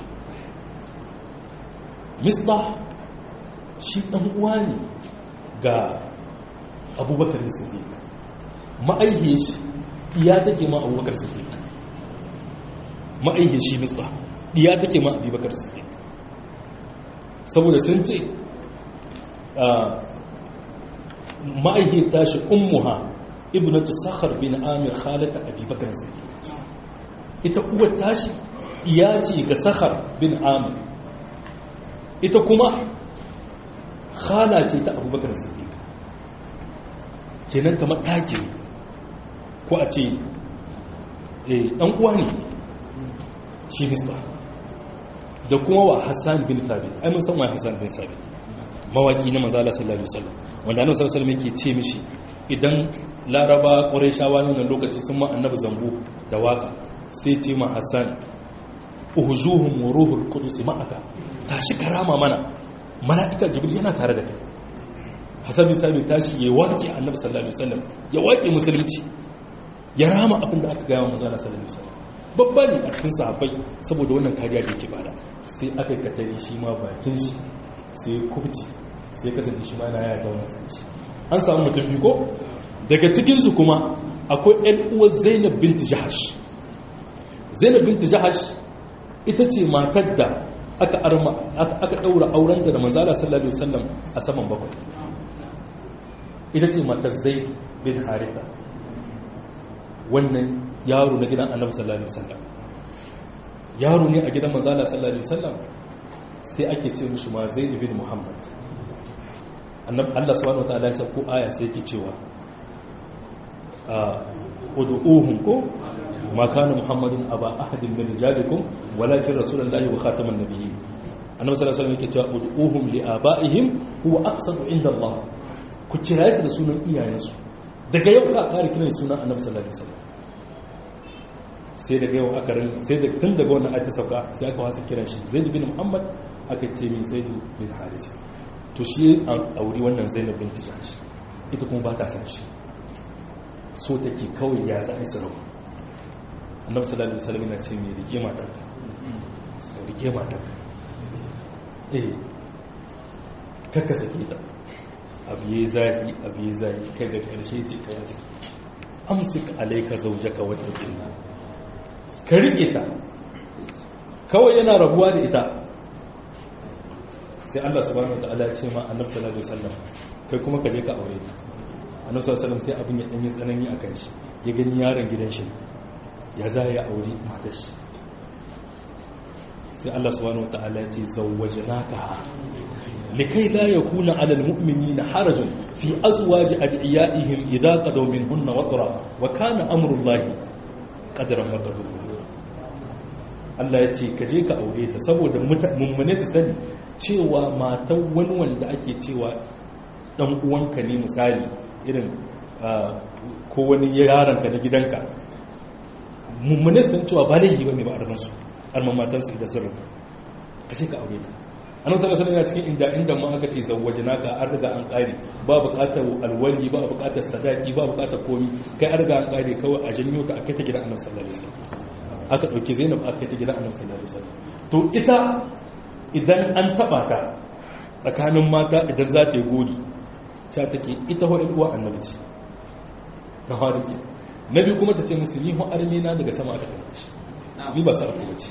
misbah shi ɗan uwa ne ga abubakar siddiq ma'aihiyar shi iya take ma abubakar siddiq ma'aihiyar shi misbah iya take ma abubakar siddiq saboda sun ce ma'aihiyar tashi ummuha ibnatu sakhar bin amir khalata abubakar siddiq ita uwar tashi iya ce ga sakhar bin amir ita kuma khala ce ta abubakar siddiq kenan kamar takiri ko a ce eh dan uwa ne shi misba da kuma wa hassan bin thabit ai mun san wa hassan bin thabit mawaki na manzo Allah sallallahu alaihi wasallam wanda annabi sallallahu alaihi wasallam yake ce mishi idan laraba qurayshawa ne wannan lokaci sun ma annabi zambu da waka sai ce ma hassan uhujuhum wa ruhul qudus ma'aka tashi karama mana mala'ika jibril yana tare da kai hassan bin thabit tashi ya waki annabi sallallahu alaihi wasallam ya waki musulunci ya rama abin da aka gaya wa manzo Allah sallallahu alaihi wasallam babba ne a cikin sahabbai saboda wannan kariya da yake bada sai aka katari shi ma bakin shi sai kubci sai kasance shi ma na yaya ta wannan sanci an samu mutum biyu ko daga cikinsu kuma akwai ɗan uwar zainab binti jahash zainab binti jahash ita ce matar da aka arma aka daura aurenta da manzala sallallahu alaihi wasallam a saman bakwai ita ce matar zaid bin haritha wannan yaro na gidan annabi sallallahu alaihi wasallam yaro ne a gidan manzala sallallahu alaihi wasallam sai ake ce mishi ma zaid bin muhammad annabi Allah subhanahu wataala ya sauko aya sai yake cewa ud'uhum ko ma kana muhammadun aba ahadin min rijalikum walakin rasulullahi wa khataman nabiyyin annabi sallallahu alaihi wasallam yake cewa ud'uhum li abaihim huwa aqsadu inda Allah ku kiraye su da sunan iyayensu daga yau ka kare kiran sunan annabi sallallahu alaihi wasallam sai daga yau aka rin sai daga tun daga wannan ayata sauka sai aka wasa kiran shi zaid bin muhammad aka ce min zaid bin haris to shi an auri wannan zainab bin tijash ita kuma ba ta san shi so take kawai ya za a yi sarau annabi sallallahu alaihi wasallam yana ce mai rike matarka rike matarka eh kakka sake ta abu yi zahi abu yi zahi kai ga karshe ce ka ya sake amsik alaika zaujaka wata kinna ka rike ta kawai yana rabuwa da ita sai Allah subhanahu wa ta'ala ya ce ma annabi sallallahu alaihi wasallam kai kuma ka je ka aure ta annabi sallallahu alaihi wasallam sai abin ya dan yi tsanani akan shi ya gani yaron gidan shi ya za ya aure matar shi sai Allah subhanahu wa ta'ala ya ce zawwajnaka likai la yakuna 'ala al-mu'minina harajun fi azwaji adiyaihim idha qadaw minhunna watra wa kana amru Allah qadaran maqdura Allah ya ce ka je ka aure ta saboda mummune su sani cewa matan wani wanda ake cewa dan uwanka ne misali irin ko wani yaranka na gidanka mummune san cewa ba laifi bane ba arman su arman matan su da sirrin ka ce ka aure ta annabi sallallahu alaihi wasallam cikin inda inda ma aka ce zawwajnaka an riga an kare ba buƙatar alwali ba buƙatar sadaki ba buƙatar komi kai an riga an kare kawai a janyo ka akai ta gidan annabi sallallahu alaihi wasallam aka ɗauki zainab aka ta gidan annabi sallallahu alaihi wasallam to ita idan an taba ta tsakanin mata idan za ta yi gori ta take ita ho uwa annabi ce na harike na biyu kuma ta ce musu ni ho arme na daga sama aka kai shi ni ba sa aku bace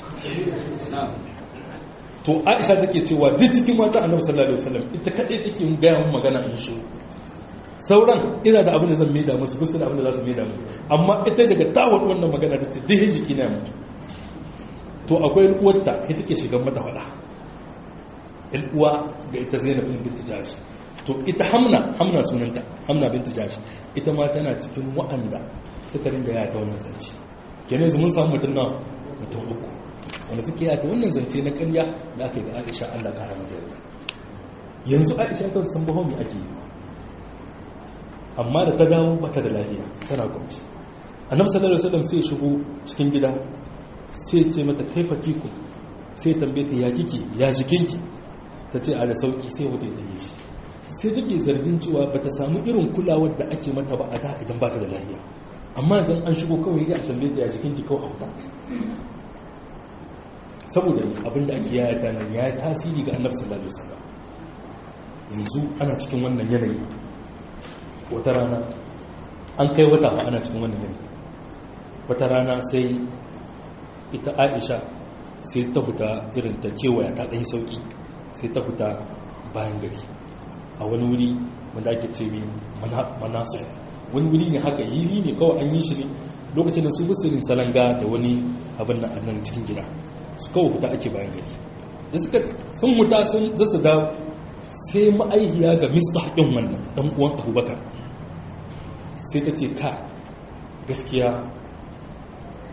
to aisha take cewa duk cikin mata annabi sallallahu alaihi wasallam ita kadai take yin gaya mun magana in shi sauran ina da abin da zan maida musu bisa da abin da za su maida mu amma ita daga tawon wannan magana ta ce dai jiki na mutu to akwai uwarta ita ke shigan mata faɗa uwa ga ita zainab bin binti jashi to ita hamna hamna sunanta hamna binti jashi ita ma tana cikin wa'anda suka ringa yata wannan zance kenan yanzu mun samu mutum na mutum uku wanda suke yata wannan zance na ƙarya da aka yi ga aisha allah ta hana yarda yanzu aisha ta san baho me ake yi amma da ta dawo bata da lafiya tana kwanci annabi sallallahu alaihi wasallam sai ya shigo cikin gida sai ya ce mata kaifa tiku sai ya tambaye ta ya kike ya jikinki ta ce a da sauki sai wata ta yi shi sai take zargin cewa bata samu irin kulawar da ake mata ba a da idan bata da lafiya amma zan an shigo kawai ya tambaye ta ya jikinki kawai a wuta saboda abinda ake yaya ta nan ya tasiri ga annabi sallallahu alaihi wasallam yanzu ana cikin wannan yanayi wata rana an kai wata ba ana cikin wannan yanayi wata rana sai ita aisha sai ta fita irin ta kewaya ta ɗanyi sauƙi sai ta fita bayan gari a wani wuri wanda ake ce mai manasir wani wuri ne haka yiri ne kawai an yi shi ne lokacin da su bisirin salanga da wani abin nan a nan cikin gida su kawai fita ake bayan gari da suka sun muta sun zasa dawo sai ma'aihiya ga misbah ɗin wannan ɗan uwan abubakar sai ta ce ka gaskiya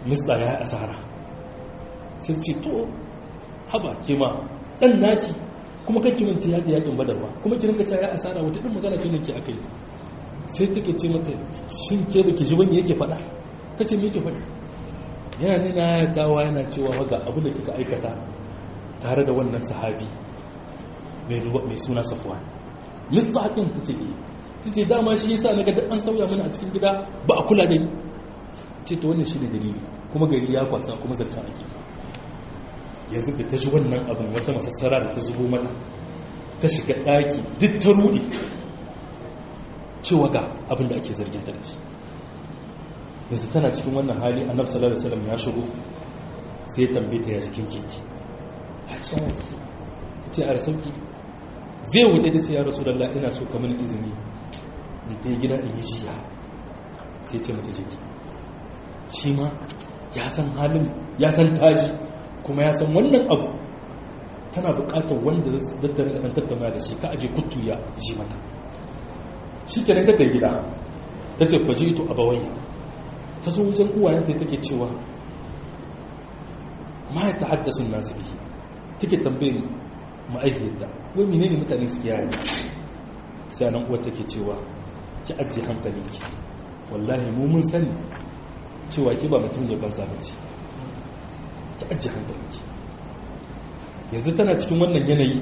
mista ya yi asara sai ce to haba ke ma ɗan naki kuma kan kimanci yaƙi yaƙin badar ba kuma ki rinka ta ya asara wata ɗin magana ce ke aka yi sai take ce mata shin ke baki ji wani yake faɗa ka ce me yake faɗa yana ne na dawa yana cewa ga abin da kika aikata tare da wannan sahabi mai suna safuwa mista haƙin ta ce ta ce dama shi yasa na ga an sauya mana a cikin gida ba a kula da ni ce ta wannan shi ne dalili kuma gari ya kwasa kuma zancen ake yanzu da ta ji wannan abin wata masassara da ta zubo mata ta shiga ɗaki duk ta ruɗe cewa ga abin da ake zargin ta da shi yanzu tana cikin wannan hali annabi sallallahu alaihi wasallam ya shigo sai ya tambaye ta ya jikin keke aisha ta ce a rasauki zai wuce ta ce ya rasulullah ina so ka mini izini in ta gida in yi jiya sai ce mata jiki shi ma ya san halin ya san taji kuma ya san wannan abu tana bukatar wanda zai tattara ɗan tattauna da shi ka aje kuttu ya ji mata shi kenan ta kai gida ta ce faji ito abawai ta zo wajen uwayenta take cewa ma ya ta haddasun nasu bihi take tambayin ma'aikiyarta wai mene ne mutane suke yaya sai nan uwar take cewa ki ajiye hankalinki wallahi mu mun sani cewa ki ba mutum ne banza bace ki ajiye hankalinki yanzu tana cikin wannan yanayi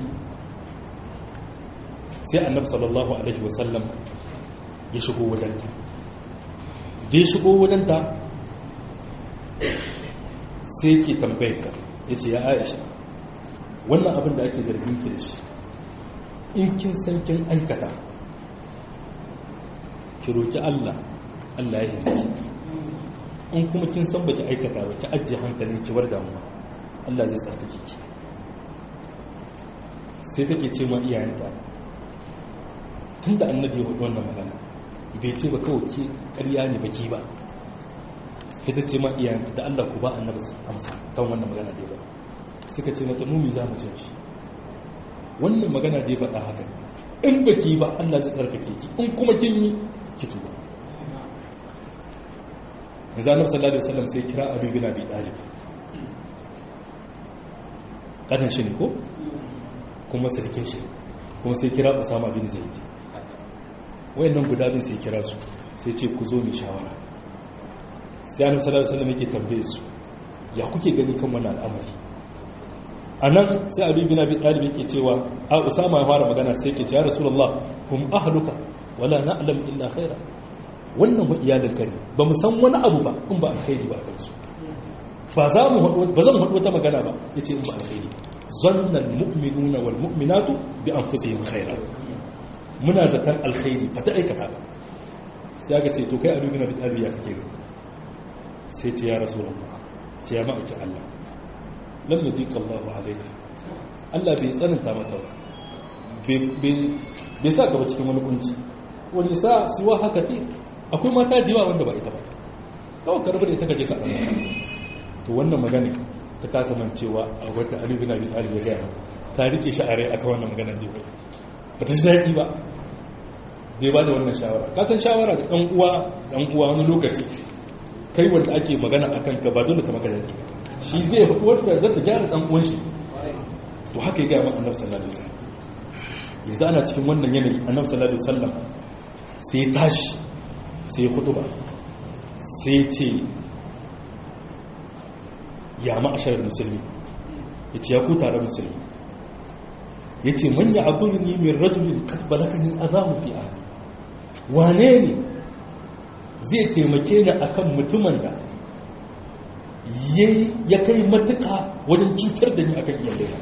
sai annabi sallallahu alaihi wasallam ya shigo wajenta da ya shigo wajenta sai ke tambayar ka ya ce ya aisha wannan abin da ake zargin ki da shi in kin san kin aikata ki roki Allah Allah ya hindi in kuma kin san baki aikata ba ki ajiye hankalin ki war damuwa Allah zai tsarkake ki sai take ce ma iyayenta tunda annabi ya hudu wannan magana bai ce ba kawai ke ƙarya ne baki ba ita ce ma iyayenta da Allah ku ba annabi amsa kan wannan magana da ba suka ce mata mumi za mu ce shi wannan magana da ya faɗa haka in baki ba Allah zai tsarkake ki in kuma kin yi ki tuba yanzu annabi sallallahu alaihi wasallam sai kira Abu bin Abi Talib kadan shi ne ko kuma sarkin shi kuma sai kira Usama bin Zaid wayannan guda bin sai kira su sai ce ku zo mu shawara sai annabi sallallahu alaihi wasallam yake tambaye su ya kuke gani kan wannan al'amari anan sai abi bin abi talib yake cewa a usama ya fara magana sai yake cewa ya rasulullah hum ahluka wala na'lam illa khaira wannan ba iyalin ka ne ba mu san wani abu ba in ba alkhairi ba kansu ba za mu ba zan hadu wata magana ba yace in ba alkhairi zanna almu'minuna wal mu'minatu bi anfusihim khaira muna zakan alkhairi ba ta aikata ba sai aka ce to kai abi bin abi talib ya kake sai ce ya rasulullah ce ya ma'aikin Allah lam yudika Allahu alayka Allah bai tsananta maka ba bai sa ka ba cikin wani kunci wani sa suwa haka fi akwai mata da yawa wanda ba ita ba kawai karbar ita kaje ka ɗan to wannan magana ta kasa man cewa a wata Ali bin Abi Talib ya gaya ta rike shi a rai akan wannan magana da ba ta ji daɗi ba bai ba da wannan shawara ka san shawara da ɗan uwa ɗan uwa wani lokaci kai wanda ake magana a kanka ba dole ka maka daɗi shi zai faɗi wanda zata gyara ɗan uwan shi to haka ya gaya man annabi sallallahu alaihi wasallam yanzu ana cikin wannan yanayi annabi sallallahu alaihi wasallam sai ya tashi sai ya kudu ba sai ya ce ya ma'ashar musulmi ya ce ya ku tare musulmi ya ce manya abin ni mai rajulin katbalakani azamu fi ahli wane ne zai taimake ni akan mutumin da ya kai matuka wajen cutar da ni akan iyalai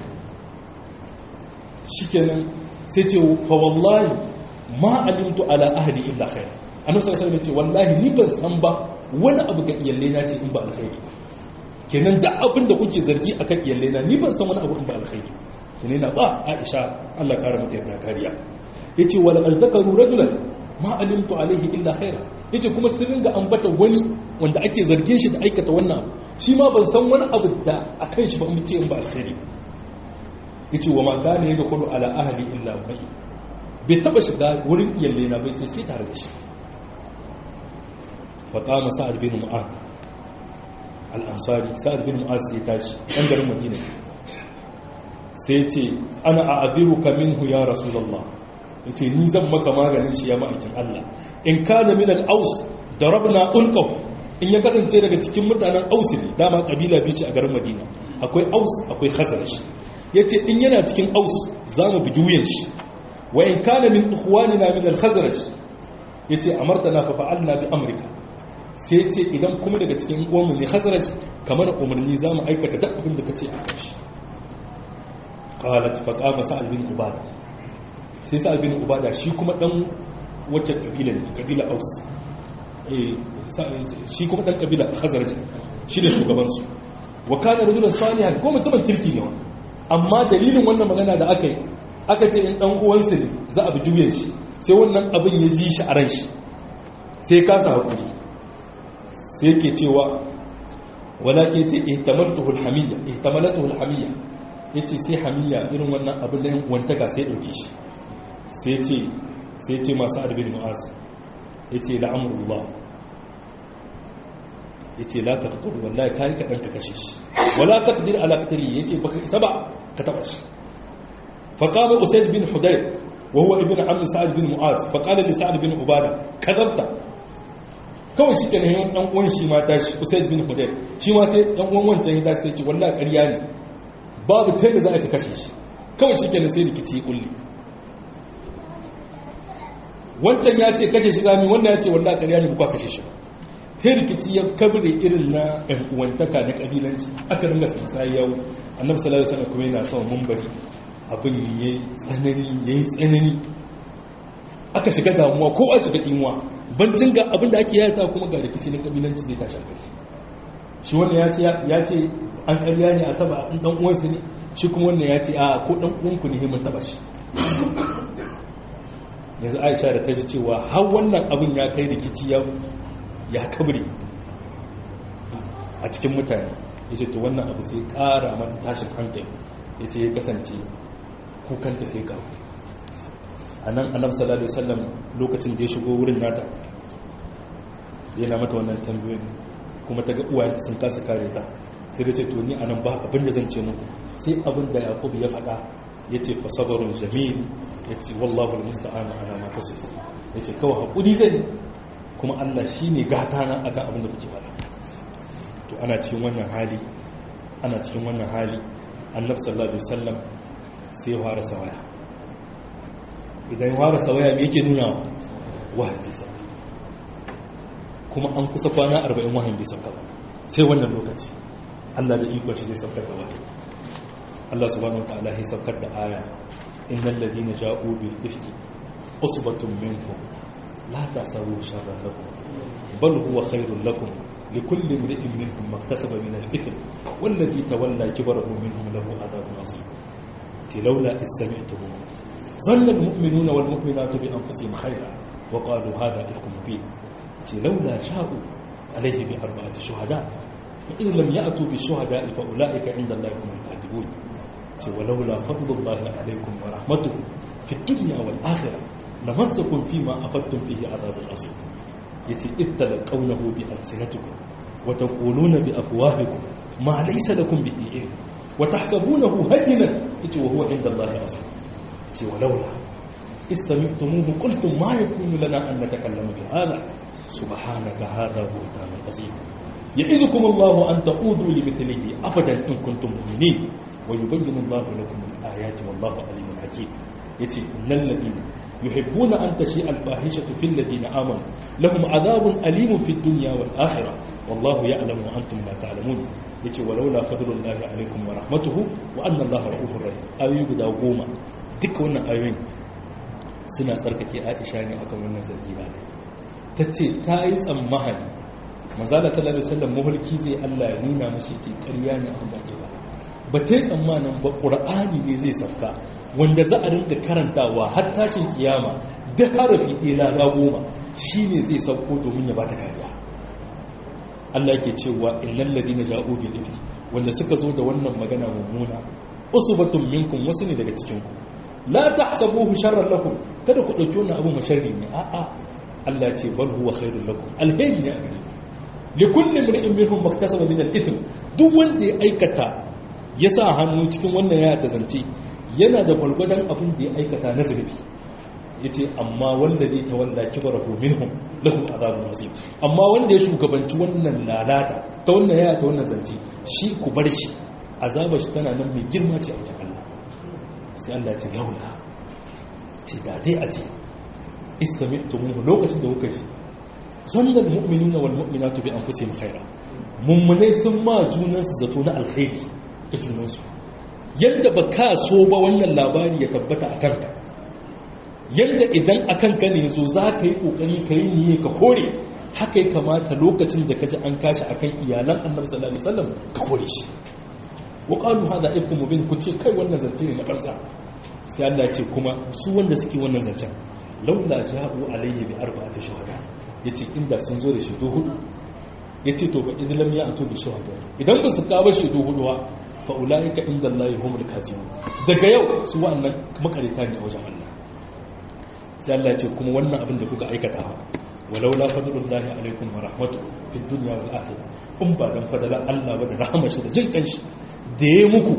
shikenan sai ce fa wallahi ma alimtu ala ahli illa khair annabi sallallahu alaihi wasallam ce wallahi ni ban san ba wani abu ga iyalai na ce in ba alkhairi kenan da abin da kuke zargi akan iyalai na ni ban san wani abu in ba alkhairi kenan na ba Aisha Allah kare mata yarda kariya yace wala qad dhakaru rajulan ma alimtu alaihi illa khaira yace kuma sun ringa ambata wani wanda ake zargin shi da aikata wannan abu shi ma ban san wani abu da akan shi ba mu ce in ba alkhairi yace wa ma kana yadkhulu ala ahli illa bai bai taba shiga wurin iyalle na bai ce sai tare da shi fa qama sa'ad bin mu'ad al-ansari sa'ad bin mu'az ya tashi dan garin madina sai ce ana a'abiruka minhu ya rasulullah yace ni zan maka maganin shi ya ma'aikin Allah in kana min al-aus darabna ulqahu in ya kasance daga cikin mutanen aus ne dama kabila biyu ce a garin madina akwai aus akwai khazraj yace in yana cikin aus zamu bugi wuyan shi wa in kana min ikhwanina min al-khazraj yace amartana fa fa'alna bi amrika sai yace idan kuma daga cikin uwanmu ne khazraj kamar umarni zamu aikata duk abin da kace a kan shi qalat fa qama sa'al bin ubada sai sa'al bin ubada shi kuma dan wacce kabila ne kabila aus shi kuma dan kabila khazraj shi ne shugabansu wa kana rajulan salihan ko mutumin kirki ne amma dalilin wannan magana da aka yi aka ce in dan uwansa ne za a bi juyen shi sai wannan abin ya ji shi a ran shi sai ya kasa hakuri sai yake cewa wala ke ce ihtamaltuhu alhamiyya ihtamalatuhu alhamiyya yace sai hamiyya irin wannan abin da wantaka sai dauke shi sai ce sai ce masu arbin mu'az yace la'amrullah ya ce la taqtul wallahi kai ka danka kashe shi wala taqdir ala qatli yace baka isa ba ka taba shi fa qala usayd bin hudayr wa huwa ibn amr sa'd bin mu'az fa qala li sa'd bin ubada kadabta kawai shi kenan yawan dan uwan shi ma tashi usayd bin hudayr shi ma sai dan uwan wancan ya tashi sai ce wallahi ƙarya ne babu tanda za a ta kashe shi kawai shi kenan sai rikici ya kulle wancan ya ce kashe shi zami wannan ya ce wallahi ƙarya ne ba kashe shi ba sai rikici ya kabire irin na ɗan uwantaka na ƙabilanci aka ringa sansayi yawo annabi sallallahu alaihi wasallam kuma yana son mumbari abin yayi tsanani yayi tsanani aka shiga damuwa ko a shiga imuwa bancin ga abin da ake yayata kuma ga rikici na ƙabilanci zai tashi kai shi wannan ya ce ya ce an ƙarya ne a taba an dan uwansa ne shi kuma wannan ya ce a ko dan uwanku ne mun taba shi yanzu Aisha da ta ji cewa har wannan abin ya kai rikici ya ya kabri a cikin mutane ya ce to wannan abu sai kara mata tashin hankali ya ce ya kasance kukanta sai kawo a nan annabi sallallahu alaihi wasallam lokacin da ya shigo wurin nata yana mata wannan tambayoyi kuma ta ga uwayenta sun kasa kare ta sai da ce to ni anan ba abin da zan ce muku sai abin da yaqub ya faɗa ya ce fa sabrun jamil ya ce wallahu almusta'an ala ma tasifu ya ce kawai hakuri zai kuma Allah shi ne gata na akan abin da kuke fara to ana cikin wannan hali ana cikin wannan hali annab sallallahu alaihi wasallam sai fara sawaya idan fara sawaya me yake nuna wahayi zai sauka kuma an kusa kwana 40 wahayi bai sauka ba sai wannan lokaci Allah da iko shi zai saukar da wahayi Allah subhanahu wataala ya saukar da aya innal ladina ja'u bil ifki usbatun minkum لا تحسبوه شرا لكم بل هو خير لكم لكل امرئ منهم ما اكتسب من الاثم والذي تولى كبره منهم له عذاب عظيم لولا اذ سمعتموه ظن المؤمنون والمؤمنات بانفسهم خيرا وقالوا هذا افك مبين لولا جاءوا عليه باربعه شهداء فان لم ياتوا بالشهداء فاولئك عند الله هم الكاذبون ولولا فضل الله عليكم ورحمته في الدنيا والاخره لمسكم فيما أفدتم فيه عذاب عظيم يتي إذ تلقونه بألسنتكم وتقولون بأفواهكم ما ليس لكم به علم وتحسبونه هينا يتي وهو عند الله عظيم يتي ولولا إذ سمعتموه قلتم ما يكون لنا أن نتكلم بهذا سبحانك هذا بهتان عظيم يعظكم الله أن تعودوا لمثله أبدا إن كنتم مؤمنين ويبين الله لكم الآيات والله عليم حكيم يتي إن الذين يحبون أن تشيء الفاحشة في الذين آمنوا لهم عذاب أليم في الدنيا والآخرة والله يعلم وأنتم لا تعلمون يتي ولولا فضل الله عليكم ورحمته وأن الله رؤوف رحيم آيوي guda goma duk wannan ayoyin suna tsarkake Aisha ne akan wannan zargi da ta ce ta yi tsammahani manzala sallallahu alaihi wasallam muhulki zai Allah ya nuna mashi ce ƙarya ne abin da ke ba ba ta yi tsammanin ba ƙur'ani ne zai sauka wanda za a rinka karantawa har tashin kiyama da harafi ɗaya na goma shi ne zai sauko domin ya bata kariya Allah ke cewa innal ladina ja'u bil ifki wanda suka zo da wannan magana mummuna usbatun minkum wasu ne daga cikin ku la tahsabuhu sharran lakum kada ku dauki wannan abu masharri ne a'a Allah ce bal huwa khairul lakum alheri ne a gare ku li kulli imrin minhum maktasaba min al-ithm duk wanda ya aikata ya sa hannu cikin wannan ya ta zance yana da gwalgwadon abin da ya aikata na zurbi yace amma wanda ne ta wanda kibarahu minhum lahu azabun azim amma wanda ya shugabanci wannan lalata ta wannan ya ta wannan zance shi ku bar shi azabar shi tana nan mai girma ce a wajen Allah sai Allah ce yaula ce da dai a ce istamittumu lokacin da kuka ji sannan mu'minuna wal mu'minatu bi anfusihim khaira mummunai sun ma junan su zato na alkhairi ga junan su yadda ba ka so ba wannan labari ya tabbata a kanka yadda idan a kanka ne zo za ka yi kokari ka yi niyya ka kore haka ya kamata lokacin da ka ji an kashi akan iyalan annabi sallallahu alaihi wasallam ka kore shi wa qalu hada ifkum mubin ku ce kai wannan zance ne na banza sai Allah ce kuma su wanda suke wannan zancen laula ja'u alayhi bi arba'ati shuhada yace inda sun zo da shaidu hudu yace to ba idan lam ya'tu bi shuhada idan ba su kawo shaidu hudu ba fa ulaika inda Allah humul kazibun daga yau su wannan makarita ne a wajen Allah sai Allah ce kuma wannan abin da kuka aikata walaula fadlullahi alaikum wa rahmatuhu fid dunya wal akhirah in ba dan fadala Allah ba da rahmar shi da jin kanshi da yayi muku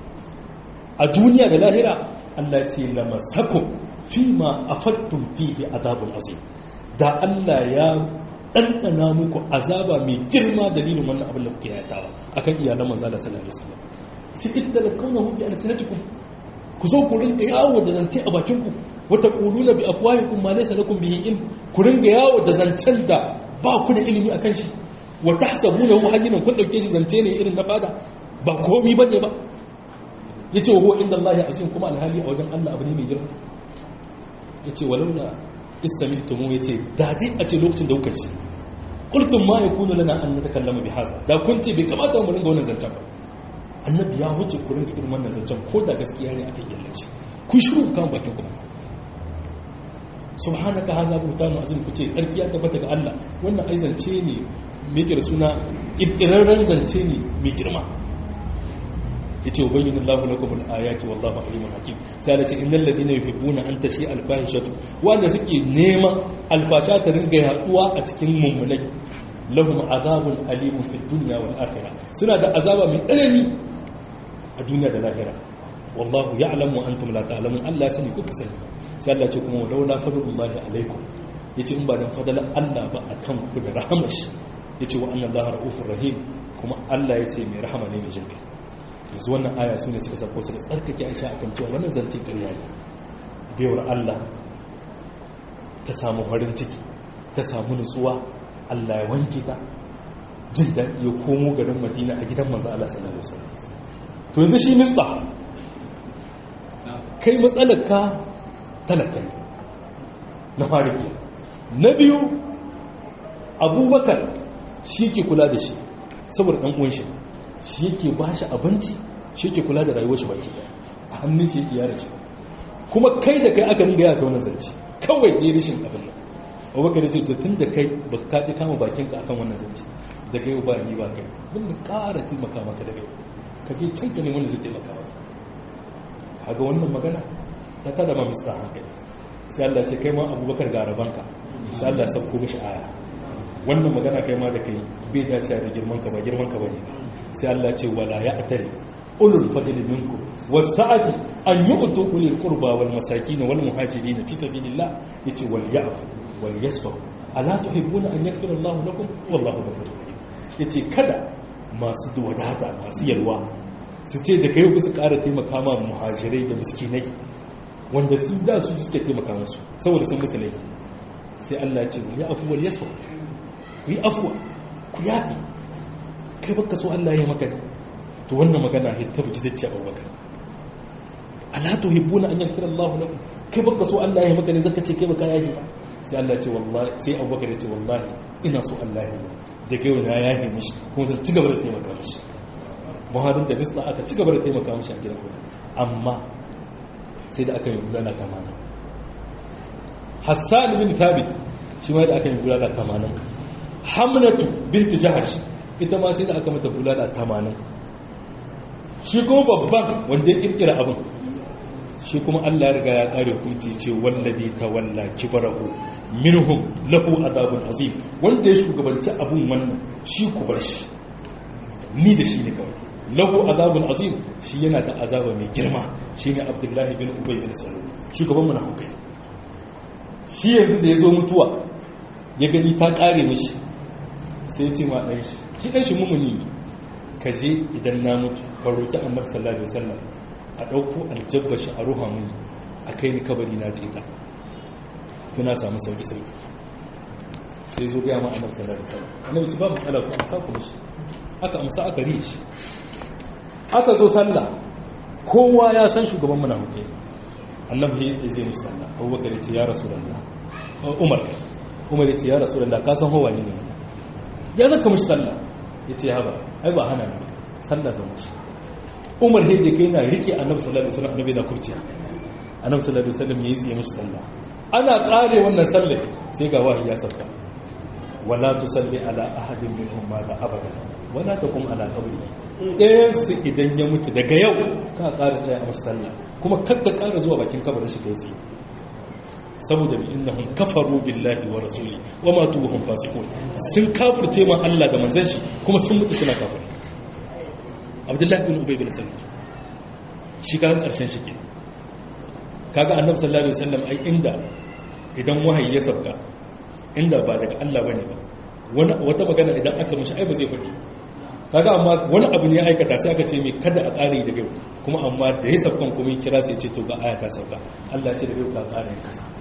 a duniya da lahira Allah ce lamasakum fima afattum fihi azabun azim da Allah ya ɗanɗana muku azaba mai girma dalilin wannan abin da kuke yatawa akan iyalan manzo Allah sallallahu alaihi wasallam fi idda lakawnahu bi alsinatikum ku zo ku rinka yawo da zance a bakin ku wata quluna bi afwahikum ma laysa lakum bihi ilm ku rinka yawo da zancen da ba ku da ilimi akan shi wa tahsabunahu hayyinan kun dauke shi zance ne irin na fada ba komai bane ba yace wa huwa inda Allah azim kuma alhali a wajen Allah abu ne mai girma yace walaula istami'tumu yace da dai a ce lokacin da kuka ci qultum ma yakunu lana an natakallama bi hadha da kun ce bai kamata mu ringa wannan zancen ba annabi ya huce ku ringa irin wannan zancen ko da gaskiya ne akan yallaci ku shiru kan bakin ku subhanaka hadha buhtanu azim ku ce tsarkiya tabbata ga Allah wannan ai zance ne me yake da suna kirkirarren zance ne mai girma yace ubayyinu Allahu lakum al-ayati wallahu alimun hakim sai Allah ce innal ladina yuhibbuna an tashi al-fahishatu wanda suke neman alfasha ta ringa yaduwa a cikin mummunai lahum azabun alimun fid dunya wal akhirah suna da azaba mai tsanani a duniya da lahira wallahu ya'lamu wa antum la ta'lamun Allah ya sani ku sani sai Allah ce kuma laula fadlullahi alaikum yace in ba dan fadalan Allah ba akan ku da rahmar shi yace wa anna Allah raufur rahim kuma Allah yace mai rahama ne mai jinkai yanzu wannan aya su ne suka sako suka tsarkake aisha a kan cewa wannan zance ƙarya ne baiwar allah ta samu farin ciki ta samu nutsuwa allah ya wanke ta jin daɗi ya komo garin madina a gidan manzo allah sallallahu alaihi wasallam to yanzu shi misba kai matsalar ka talaka na fariki na biyu abubakar shi ke kula da shi saboda ɗan uwan shi shi yake ba shi abinci shi yake kula da rayuwar shi baki a hannun shi yake yara shi kuma kai da kai aka ringa yata wannan zance kawai ne rishin abin nan abubakar ya ce to tun da kai ba ka kaɗi kama bakinka akan wannan zance daga yau ba ni ba kai mun da ƙara taimaka maka daga yau ka je can ka ne wanda zai taimaka maka kaga wannan magana ta tada ma mista hankali sai Allah ce kai ma abubakar ga rabanka sai Allah ya sauko mishi aya wannan magana kai ma da kai bai dace da girman ka ba girman ka bane sai Allah ce wala ya atari ulul fadli minkum wasa'ati an yu'tu ulil qurba wal masakin wal muhajirin fi sabilillah yace wal ya'fu wal yasfu ala tuhibbuna an yaghfira Allah lakum wallahu ghafurur rahim yace kada masu wadata masu yalwa su ce da kai ku su ƙara taimaka ma muhajirai da miskinai wanda su da su suke taimaka musu saboda sun musu laifi sai Allah ya ce wal ya'fu wal yasfu ku yi afuwa ku yafi kai baka so Allah ya maka to wannan magana hitta baki zai ce abubakar ala tuhibbuna an yaghfira Allah lakum kai baka so Allah ya maka ne zaka ce kai baka yahi ba sai Allah ya ce wallahi sai abubakar ya ce wallahi ina so Allah ya yi da kai wani ya yahi mishi kuma zan ci gaba da taimaka mishi muharin da bisa aka ci gaba da taimaka mishi a gidan amma sai da aka yi bulala tamanin hassan bin thabit shi ma da aka yi bulala tamanin hamnatu binti jahash ita ma sai da aka mata bulala tamanin shi kuma babban wanda ya kirkira abin shi kuma Allah ya riga ya kare hukunci ce wallabi tawalla kibarahu minhum lahu adabun azim wanda ya shugabanci abun wannan shi ku bar shi ni da shi ne kawai lahu azabun azim shi yana da azaba mai girma shine Abdullahi bin Ubay bin Salul shugaban munafikai shi yanzu da yazo mutuwa ya gani ta kare mishi sai ya ce ma dan shi shi dan shi mumuni ne ka je idan na mutu ka roki Annabi sallallahu alaihi wasallam a dauko aljabba shi a ruha muni a kai ni kabari na da ita kuna samu sauki sauki sai zo ga ma Annabi sallallahu alaihi wasallam annabi ci ba matsala ku amsa ku mishi aka amsa aka riye shi aka zo sallah kowa ya san shugaban munafikai annabi ya tsaye zai mishi sallah abubakar ya ce ya rasulullah umar kai umar ya ce ya rasulullah ka san hawa ne ne ya zaka mishi sallah ya ce haba ai ba hana ne sallah zama shi umar ya je kai na rike annabi sallallahu alaihi wasallam annabi na kurciya annabi sallallahu alaihi wasallam ya yi tsaye mishi sallah ana kare wannan sallah sai ga wahayi ya sauka wala tusalli ala ahadin minhum mata abada wala taqum ala qabri ɗayan su idan ya mutu daga yau ka ƙara tsaya a masu sallah kuma kadda ƙara zuwa bakin kabarin shi kai tsaye saboda bi innahum kafaru billahi wa rasuli wa ma tuhum fasiqun sun kafirce ma Allah da manzon shi kuma sun mutu suna kafir Abdullahi bin Ubay bin Salul shi kan karshen shi ke kaga Annabi sallallahu alaihi wasallam ai inda idan wahayi ya sabka inda ba daga Allah bane ba wani wata magana idan aka mishi ai ba zai faɗi kaga amma wani abu ne ya aikata sai aka ce mai kada a ƙare daga yau kuma amma da ya sabkan kuma kira sai ce to ga aya ta sauka Allah ce daga yau ka ƙara yin kasa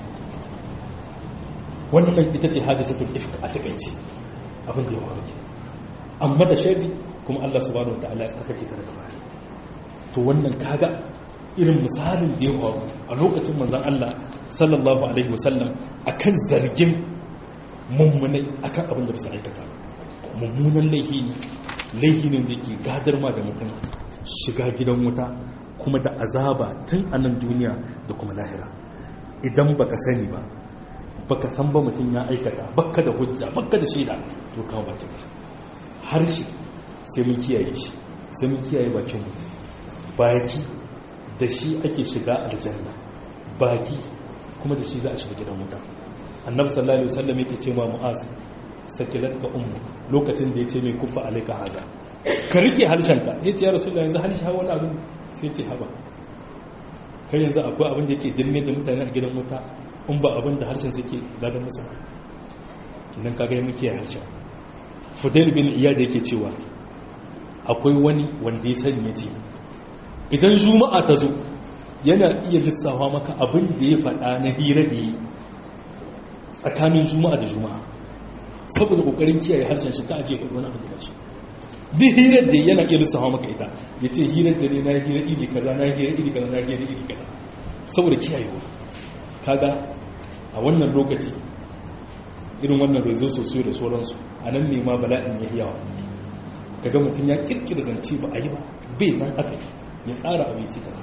wannan ita ce hadisatul ifk a takaice abin da ya faru ke amma da sharri kuma Allah subhanahu wataala ya tsarkake ta daga baya to wannan kaga irin misalin da ya faru a lokacin manzon Allah sallallahu alaihi wasallam akan zargin mummunai akan abin da bisa aikata mummunan laifi ne laifi ne da ke gadar ma da mutum shiga gidan wuta kuma da azaba tun a nan duniya da kuma lahira idan baka sani ba baka san ba mutum ya aikata baka da hujja baka da shaida to kawo bakin harshe sai mun kiyaye shi sai mun kiyaye bakin mu baki da shi ake shiga aljanna baki kuma da shi za a shiga gidan wuta annabi sallallahu alaihi wasallam yake ce ma mu'az sakilat ka ummu lokacin da yace mai kufa alaika haza ka rike harshenka yace ya rasulullahi yanzu harshe hawa wani abin sai ce haba kai yanzu akwai abin da yake dirme da mutane a gidan wuta in ba abin da harshen suke gadan musu kinan kaga ya muke harshen fudail bin iyad yake cewa akwai wani wanda ya sani yace idan juma'a ta zo yana iya lissafa maka abin da ya faɗa na hira da yi tsakanin juma'a da juma'a saboda kokarin kiyaye harshen shi ta aje kudu wani abu da shi duk hirar da yana iya lissafa maka ita ya ce hirar da ne na hira iri kaza na hira iri kaza na hira iri kaza saboda kiyayewa kaga a wannan lokaci irin wannan rezo sosai da sauransu a nan ne ma bala'in ya yawa kaga mutum ya kirkira zance ba a yi ba bai nan aka ya tsara abinci kaza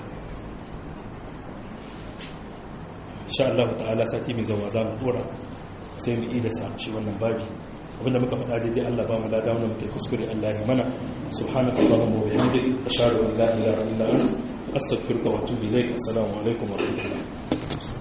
insha Allah ta'ala sati mai zama za mu dora sai mu ida sa shi wannan babi abinda muka faɗa daidai Allah ba mu lada wanda muke kuskure Allah ya mana subhanaka allahumma wa bihamdika ashhadu an la ilaha illa anta astaghfiruka wa atubu ilaik assalamu alaikum wa rahmatullahi